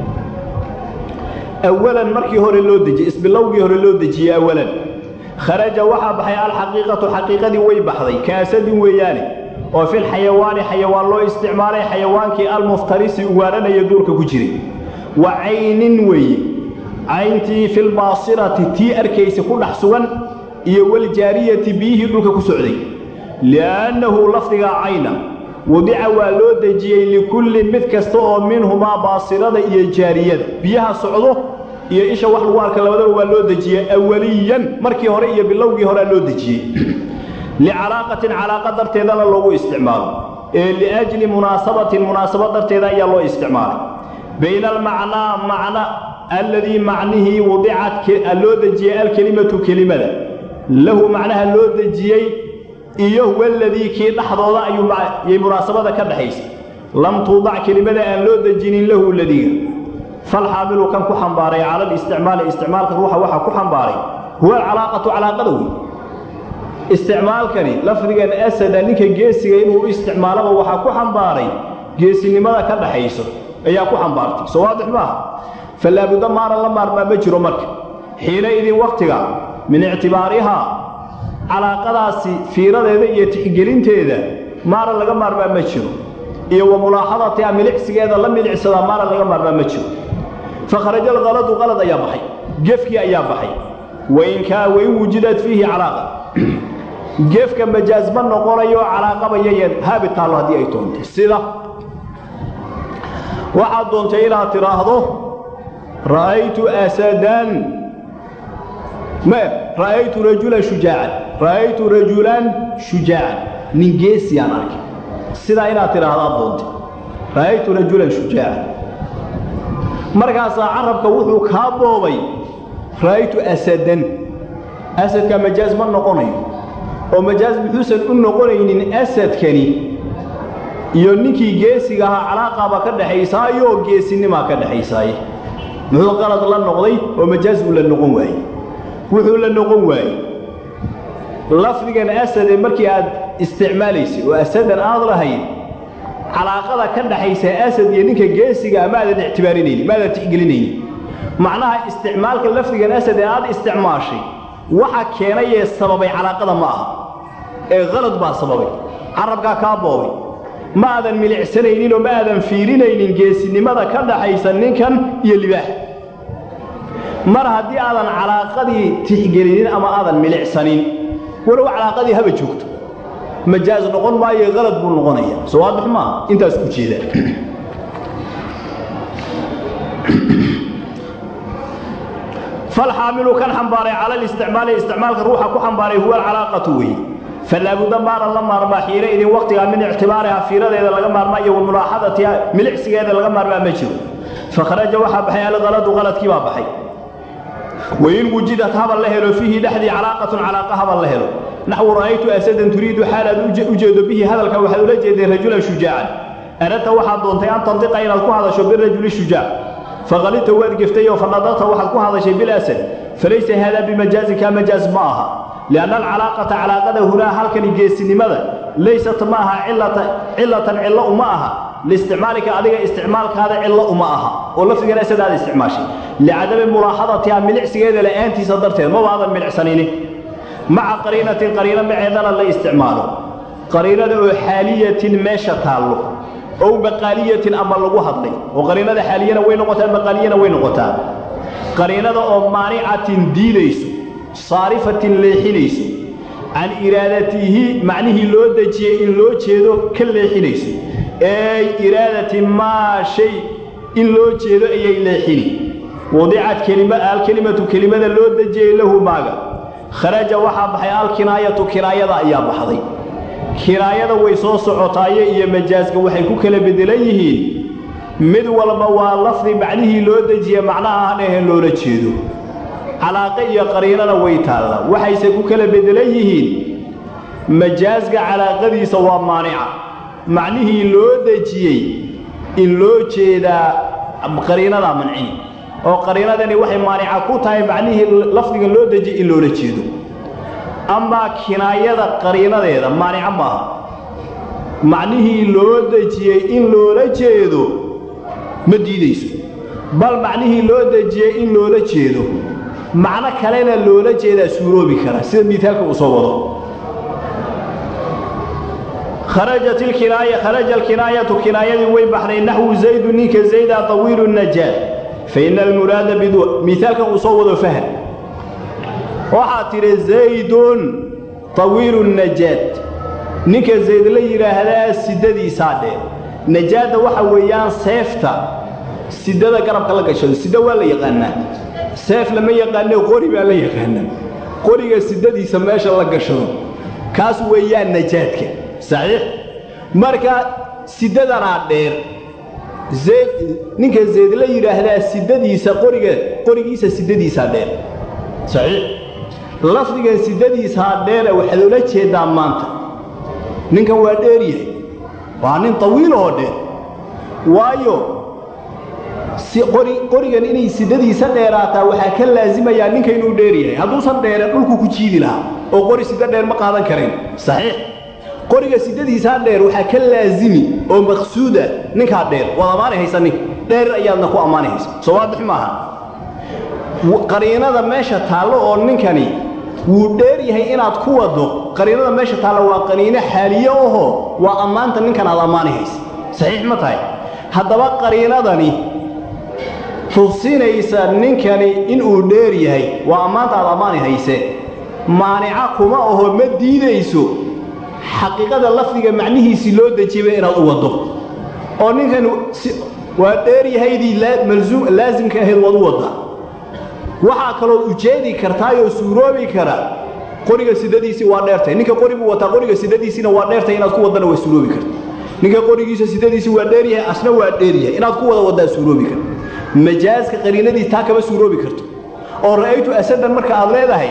awalan markii hore loo dejiyey isbilowgii hore loo dejiyey awalan kharaja waxaa baxay alxaqiiqatu xaqiiqadii way baxday kaasadin weeyaane oo fil xayawaani xayawaan loo isticmaalay xayawaankii almuftarisi ugaaranaya duurka ku jiray wa caynin weeye cayntii filbaasirati tii arkaysa ku dhex sugan iyo waljaariyati biyihii dhulka ku socday li'annahu lafdiga cayna wadica waa loo dejiyey likullin mid kasta oo minhumaa baasirada iyo jaariyada biyaha socdo iyo isha wax lagu arka labadaba waa loo dejiyey awaliyan markii hore iyo bilowgii horea loo dejiyey licalaaqatin calaaqa darteedana loogu isticmaalo ee liajli munaasabatin munaasabad darteeda ayaa loo isticmaalay bayna almacnaa macna alladii macnihii wadicat loo dejiyey alkelimatu kelimada lahu macnaha loo dejiyey iyo waladii kii dhexdooda ayay munaasabada ka dhaxaysa lam tuudac kelimada aan loo dejinin lahu ladiga falxaamilu kan ku xambaaray cala listicmaali isticmaalka ruuxa waxaa ku xambaaray huwa alcalaaqatu calaaqada wey isticmaalkani lafdigan asada ninka geesiga inuu u isticmaalaba waxaa ku xambaaray geesinimada ka dhaxayso ayaa ku xambaartay soo waadix maaha falaabudda maaran la maarmaa ma jiro marka xiina idin wakhtiga min ictibaarihaa calaaqadaasi fiiradeeda iyo tixgelinteeda maaran laga maarmaa ma jiro iyo wa mulaaxadatiha milicsigeeda la milicsadaa maaran laga maarmaa ma jiro fakharaja alkaladu qalad ayaa baxay gefkii ayaa baxay wainkaa wain wujidat fiihi calaaqa geefka majaaz ma noqonayo calaaqaba yayan haabi taallo haddii ay doonto sida waxaad doontay inaad tidhaahdo ra'aytu asadan ma ra'aytu rajulan shujaacan ra'aytu rajulan shujaacan nin geesiyaan arkay sidaa inaad tidhaahdo aad doontay ra'aytu rajulan shujaacan markaasaa carabka wuxuu kaa boobay ra'aytu asadan asadka majaaz ma noqonayo oo majaaz muxuusan u noqonaynin asadkani iyo ninkii geesiga ahaa calaaqaaba ka dhaxaysaayoo geesinimaa ka dhaxaysaaye muxuu qalad la noqday oo majaaz uu la noqon waayey wuxuu la noqon waayey lafdigan asade markii aad isticmaalaysay oo asadan aad lahayd calaaqada ka dhaxaysa asad iyo ninka geesigaa maadan ictibaarinaynin maadan tixgelinaynin macnaha isticmaalka lafdigan asad ee aad isticmaashay waxa keenayee sababay calaaqada ma aha ee qalad baa sababay carabkaa kaa boobay ma aadan milicsanaynin oo ma aadan fiirinaynin geesinimada ka dhaxaysa ninkan iyo libaax mar haddii aadan calaaqadii tixgelinin ama aadan milicsanin walow calaaqadii haba joogto majaaz noqon maayo qalad buu noqonaya soo waadix maaha intaas ku jeeda falxaamilu kan xambaaray cala listicmaali isticmaalka ruuxa ku xambaaray huwa alcalaaqatu weeye falaabuda maaran la maarmaa xiina idin wakhtigaa min ictibaariha fiiradeeda laga maarmaa iyo wa mulaaxadatiha milicsigeeda laga maarmaa ma jiro fakharaja waxaa baxay alqaladu qaladkii baa baxay wain wujidat habal la helo fiihi dhexdii calaaqatun calaaqa habal la helo naxwu ra'aytu asadan turiidu xaalaad u jeedo bihi hadalka waxaad ula jeeday rajulan shujaacan aradta waxaad doontay an tandiqa inaad ku hadasho birajuli shujaac faqalidta waad geftay oo fanadaqta waxaad ku hadashay bilasad falaysa haadaa bimajaazin kaa majaaz ma aha lianna alcalaaqata calaaqada hunaa halkani geesinimada laysat ma aha cilatan cillo uma aha liisticmaalika adiga isticmaalkaada cillo uma aha oo lafdigan asad aad isticmaashay licadami mulaaxadatiha milicsigeeda la'aantiisa darteed maba aadan milicsanini maca qariinatin qariino maceedana la isticmaalo qariinada oo xaaliyatin meesha taallo ow maqaaliyatin ama lagu hadlay oo qariinada xaaliyana way noqotaa maqaaliyana way noqotaa qariinada oo maanicatin diidayso saarifatin leexinayso can iraadatihi macnihii loo dejiyey in loo jeedo ka leexinayso ey iraadati maa shay in loo jeedo ayay leexini wadicad kelima alkelimatu kelimada loo dejiyey lahu maaga kharaja waxaa baxay alkinaayatu kinaayada ayaa baxday kinaayada way soo socotaaye iyo majaaska waxay ku kala bedelan yihiin mid walba waa lafdi macnihii loo dejiye macnaha aan ahayn loola jeedo calaaqe iyo qariinana way taalla waxayse ku kala bedelan yihiin majaaska calaaqadiisa waa maanica macnihii loo dejiyey in loo jeedaa qariinadaa mancini oo qariinadani waxay maanica ku tahay macnihii lafdigan loo dejiyey in loola jeedo amaa kinaayada qariinadeeda maanica maaha macnihii loo dejiyey in loola jeedo ma diidayso bal macnihii loo dejiyey in loola jeedo macno kalena loola jeedaa suuroobi kara sida miaalka uu soo wado kharajat ilkinaaya kharaja alkinaayatu kinaayadii way baxday naxwu zaydu ninka zayda tawiilu najaad fa ina almuraada bidu miaalkan uu soo wado fahm waxaa tidhi zaydun tawiilu najaad ninka zayd la yidhaahdaa sidadiisaa dheer najaadda waxa weeyaan seefta sidada garabka la gashado sida waa la yaqaanaa seef lama yaqaane qori baa la yaqaanaa qoriga sidadiisa meesha la gashado kaas weeyaan najaadka saxiix marka sidadanaa dheer zayd ninka zayd la yidhaahdaa sidadiisa qoriga qorigiisa sidadiisaa dheer saxiix lafdigan sidadiisaa dheera waxaad ula jeedaa maanta ninkan waa dheer yahay waa nin tawiil oo dheer waayo si qori qorigan inay sidadiisa dheeraataa waxaa ka laasimayaa ninka inuu dheer yahay hadduusan dheere dhulku ku jiidi lahaa oo qori sida dheer ma qaadan karin saxiix qoriga sidadiisaa dheer waxaa ka laasimi oo maqsuuda ninkaa dheer waad ammaani haysa ninka dheer ayaadna ku ammaani haysa soo waadix maaha qariinada meesha taallo oo ninkani wuu dheer yahay inaad ku waddo qariinada meesha taalla waa qariino xaaliye ahoo waa ammaanta ninkan aad ammaani haysa saxiix ma tahay haddaba qariinadani tusinaysa ninkani inuu dheer yahay waa ammaanta aad ammaani hayse maanica kuma aho ma diidayso xaqiiqada lafdiga macnihiisii loo dejiyaba inaad u waddo oo ninkan waa dheer yahaydii laasimka ahayd waad u waddaa waxaa kaloo ujeedi kartaayoo suuroobi kara qoriga sidadiisii waa dheertay ninka qori buu wataa qoriga sidadiisiina waa dheertay inaad ku waddana waa suuroobi karta ninka qorigiisa sidadiisii waa dheer yahay asna waa dheer yahay inaad ku wada waddaa suuroobi karta majaaska qariinadiis taa kama suuroobi karto oo ra'aytu asadan marka aad leedahay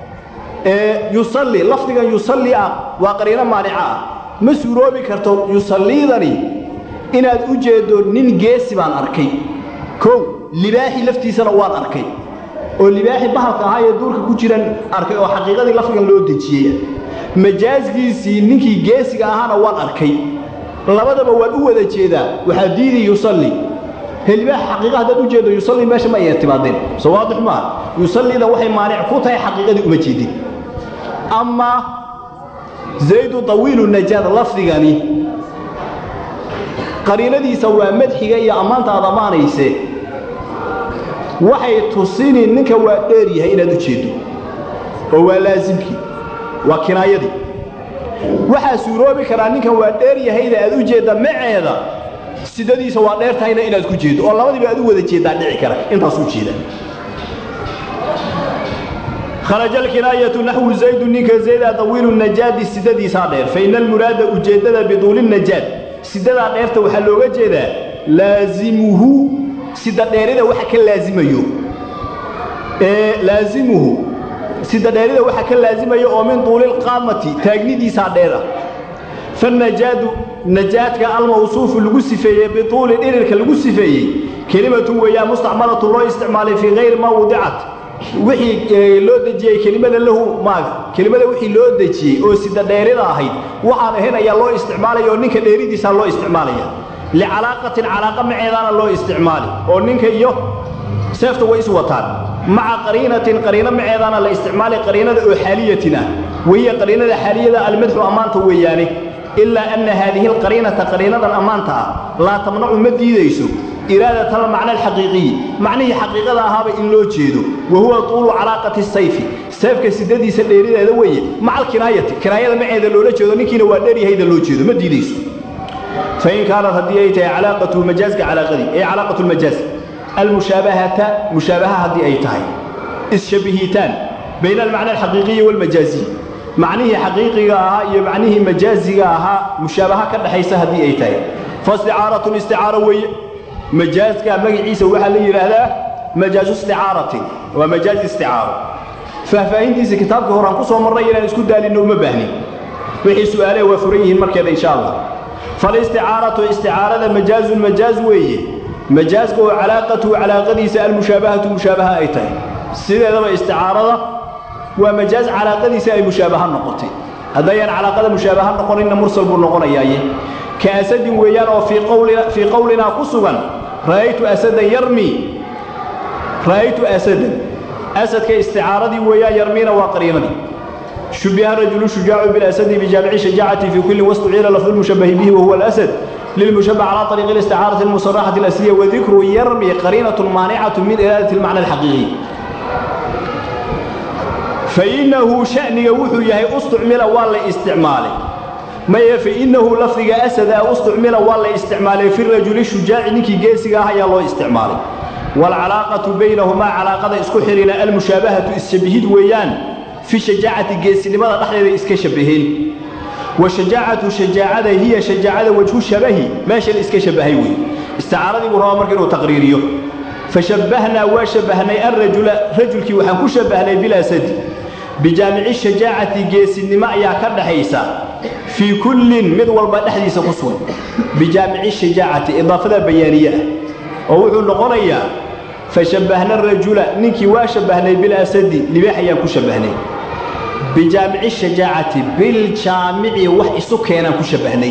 yusalli lafdigan yusalli ah waa qariino maanica ah ma suuroobi karto yusalliidani inaad u jeeddo nin geesi baan arkay kow libaaxi laftiisana waan arkay oo libaaxi bahalka ahaa ee duurka ku jiran arkay oo xaqiiqadii lafdigan loo dejiyey majaaskiisii ninkii geesiga ahaana waan arkay labadaba waan u wada jeedaa waxaa diidi yusalli helibaax xaqiiqa haddaad u jeedo yusalli meesha ma ay timaadeen soo waadix maaha yusallida waxay maanic ku tahay xaqiiqadii uma jeedin amaa zaydu tawiilu najaad lafdigani qariinadiisa waa madxiga iyo ammaanta aad ammaanayse waxay tusini ninka waa dheer yahay inaad u jeeddo oo waa laasimkii waa kinaayadii waxaa suuroobi karaa ninkan waa dheer yahayda aad u jeedda maceeda sidadiisa waa dheer tahayna inaad ku jeeddo oo labadiiba aad u wada jeeddaa dhici kara intaas u jeeda kharaja alkinaayatu naxwu zaydu ninka zayda tawiilu najaadi sidadiisaa dheer fa ina almuraada ujeeddada biduuli najaad sidadaa dheerta waxaa looga jeedaa laasimuhu sida dheerida waxa ka laasimayo ee laasimuhu sida dheerida waxa ka laasimayo oo min duulilqaamati taagnidiisaa dheer ah fanajaadu najaadka almawsuufu lagu sifeeyey bituuli dhirirka lagu sifeeyey kelimatun weeyaan mustacmalatu loo isticmaalay fii hayri maa wudicat wixii loo dejiyey kelimada lahu maaga kelimada wixii loo dejiyey oo sida dheerida ahayd waxaan ahayn ayaa loo isticmaalaya oo ninka dheeridiisaa loo isticmaalaya licalaaqatin calaaqa maceedaana loo isticmaali oo ninka iyo seefta way is wataan maca qariinatin qariino maceedaana la isticmaali qariinada oo xaaliyatin ah wahiya qariinada xaaliyada almadxu ammaanta weeyaane ilaa anna haadihi alqariinata qariinadan ammaanta ah laa tamnacu ma diidayso iraadat almacna alxaqiiqiyi macnihii xaqiiqada ahaaba in loo jeedo wa huwa tuulu calaaqati sayfi seefka sidadiisa dheerideeda weeye maca alkinaayati kinaayada maceeda loola jeedo ninkiina waa dheeryahayda loo jeedo ma diidayso fain kaanat haddii ay tahay calaaqatu majaaska calaaqadii ay calaaqatu lmajaaz almushaabahata mushaabaha haddii ay tahay isshabihitaan bayna almacna alxaqiiqiyi waalmajaaziy macnihii xaqiiqiga ahaa iyo macnihii majaaziga ahaa mushaabaha ka dhexaysa haddii ay tahay faisticaaratun isticaaro weeye majaazka magaciisa waxaa la yidhaahdaa majaazu isticaaratin waa majaaz isticaaro faahfaahintiisa kitaabka horaan ku soo marnay inaan isku daalinno uma baahnin wixii su'aalaha waa furan yihiin markeeda insha allah falisticaaratu isticaarada majaazun majaaz weeye majaazka oo calaaqatuhu calaaqadiisa almushaabahatu mushaabaha ay tahay sideedaba isticaarada waa majaaz calaaqadiisa ay mushaabaha noqotay haddayaan calaaqada mushaabaha noqoninna mursal buu noqonayaaye ka asadin weeyaan oo fii qowlinaa ku sugan ra'aytu asadan yarmi ra'aytu asadan asadka isticaaradii weeyaan yarmiina waa qariinadii shubiha rajulu shujaacu bilasadi bijaamici shajaacati fii kulli wastuciila lafdu lmushabahi bihi wahuwa alasad للمشبه على طريق الاستعارة المصرحة الأسلية وذكر يرمي قرينة مانعة من إرادة المعنى الحقيقي فإنه شأن يوحو يهي استعمل والله استعماله ما فإنه لفظ أسد استعمل والله استعماله في الرجل الشجاع نكي جيسي هيا الله استعماله والعلاقة بينهما علاقة اسكحرنا المشابهة السبهيد ويان في شجاعة جيسي لماذا نحن اسكشبهين وشجاعة شجاعة هي شجاعة وجه الشبه ماشي الاسك شبهي وي استعارضي مروا مركن وتقريريه فشبهنا وشبهنا الرجل رجل كي وحن كشبهنا بلا سد بجامع الشجاعة جيس النماء يا كدحيسا في كل مد والبا دحديسا قسوه بجامع الشجاعة إضافة بيانية أو نقريا فشبهنا الرجل نكي وشبهنا بلا سد لبيحيا كشبهنا بجامع الشجاعة بالجامع وح إسكينا كشبهني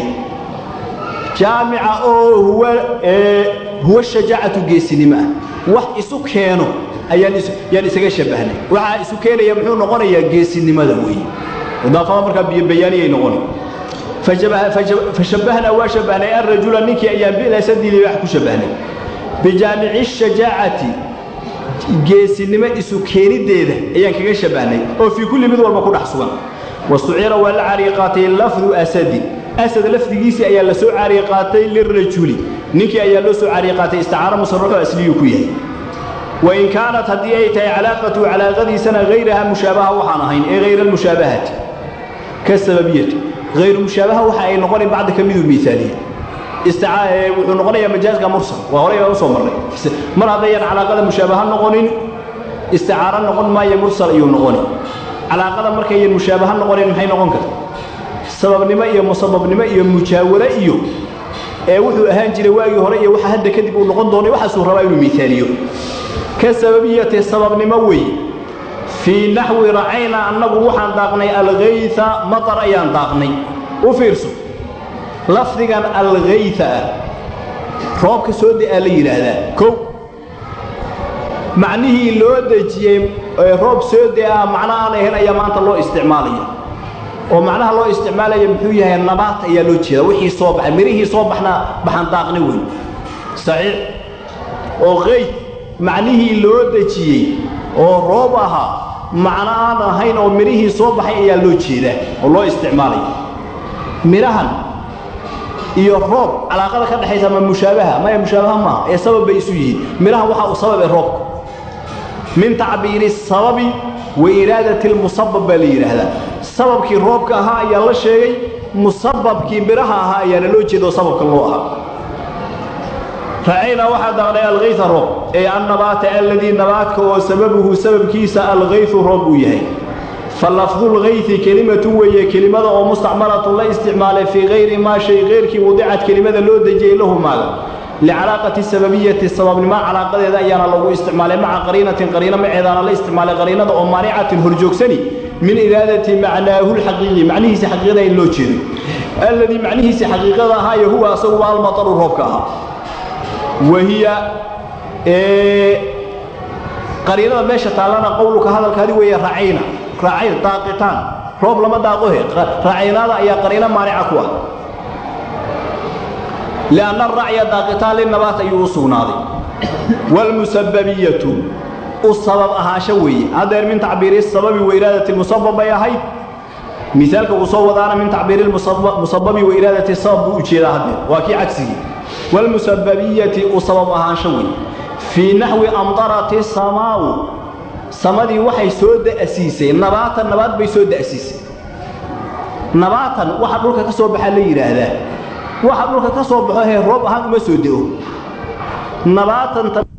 جامع أو هو إيه هو الشجاعة جيسنما وح إسكينا أيان يعني إسكي شبهني وح إسكينا يمحو نقول يا جيسنما ذوي إضافة مركب بيانية نقول فشبه فشبهنا وشبهنا الرجل نكي أيام بلا سد اللي يحكو شبهني بجامع الشجاعة geesinimo isu keenideeda ayaan kaga shabahnay oo fii kulli mid walba ku dhex sugan wastucira waa la cariiqaatay lafdu asadin asad lafdigiisii ayaa la soo cariiqaatay lirajuli ninkii ayaa loo soo cariiqaatay isticaaro musarraxo asliyuu ku yahay wain kaanat haddii ay tahay calaaqatu calaaqadiisana hayraha mushaabaha waxaan ahayn ee hayra almushaabahati ka sababiyati hayru mushaabaha waxa ay noqonayn bacda ka miduu miaaliye wuxuu noqonayaa majaazka mursal waa horey baa usoo marnay mar haddayaan calaaqada mushaabaha noqonin isticaaro noqon maayo mursal ayuu noqoni calaaqada markayan mushaabaha noqonin maxay noqon karta sababnimo iyo musababnimo iyo mujaawaro iyo ee wuxuu ahaan jiray waagii hore iyo waxa hadda kadib uu noqon doonay waxaasuu rabaa inuu miaaliyo ka sababiyati sababnimo wey fii naxwi racayna annagu waxaan daaqnay algayta matar ayaan daaqnay u fiirso lafdigan algayta ah roobka soo de'aa la yidhaahdaa kow macnihii loo dejiyey roob soo de'aa macno aan ahayn ayaa maanta loo isticmaalaya oo macnaha loo isticmaalaya muxuu yahay nabaat ayaa loo jeeda wixii soo baxay mirihii soo baxna baxan daaqni weyn saxiix oo qayd macnihii loo dejiyey oo roob ahaa macno aan ahayn oo mirihii soo baxay ayaa loo jeedaa oo loo isticmaalaya mirahan iyo roob calaaqada ka dhaxaysa ma mushaabaha maya mushaabaha maaha ee sabab bay isu yihiin miraha waxa uu sabab ee roobka min tacbiiri sababi wa iraadati lmusabab baa la yidhaahdaa sababkii roobka ahaa ayaa la sheegay musababkii miraha ahaa ayaana loo jeeda oo sababka loo ahaa ra'aynaa waxaa daaqnay alkayta roob ee annabaata alladii nabaadka oo sababuhu sababkiisa alkaytu roob uu yahay فلفظ الغيث كلمة وهي كلمة أو مستعملة لا استعمال في غير ما شيء غير كي وضعت كلمة لو دجي له مال لعلاقة السببية السبب ما علاقة إذا أيانا لو استعمال مع قرينة قرينة مع إذا لا استعمال قرينة أو مانعة هرجوكسني من إرادة معناه الحقيقي معنيه حقيقة اللوتشين الذي معنيه حقيقة هاي هو سوى المطر الربكها وهي إيه قرينة ماشى تعالى قولك هذا الكهدي وهي رعينا raacay daaqitaan roob lama daaqohe raacaynaada ayaa qariino maanica ku ah lianna aracya daaqitaan linabaat ayuu u sugnaaday waalmusababiyatu u sabab ahaansho weeye haddeer min tacbiiri sababi wa iraadati musabab bay ahayd misaalka uu soo wadaana min tacbiiri musababi wa iraadati sabab buu ujeedaa haddeer waa kii cagsigii waalmusababiyati u sabab ahaansho weeye fii naxwi amdarati samaau samadii waxay soo da'siisay nabaatan nabaad bay soo da'siisay nabaatan waxa dhulka ka soo baxaa la yidhaahdaa waxa dhulka ka soo baxo hee roob ahaan uma soo de'o nabaatan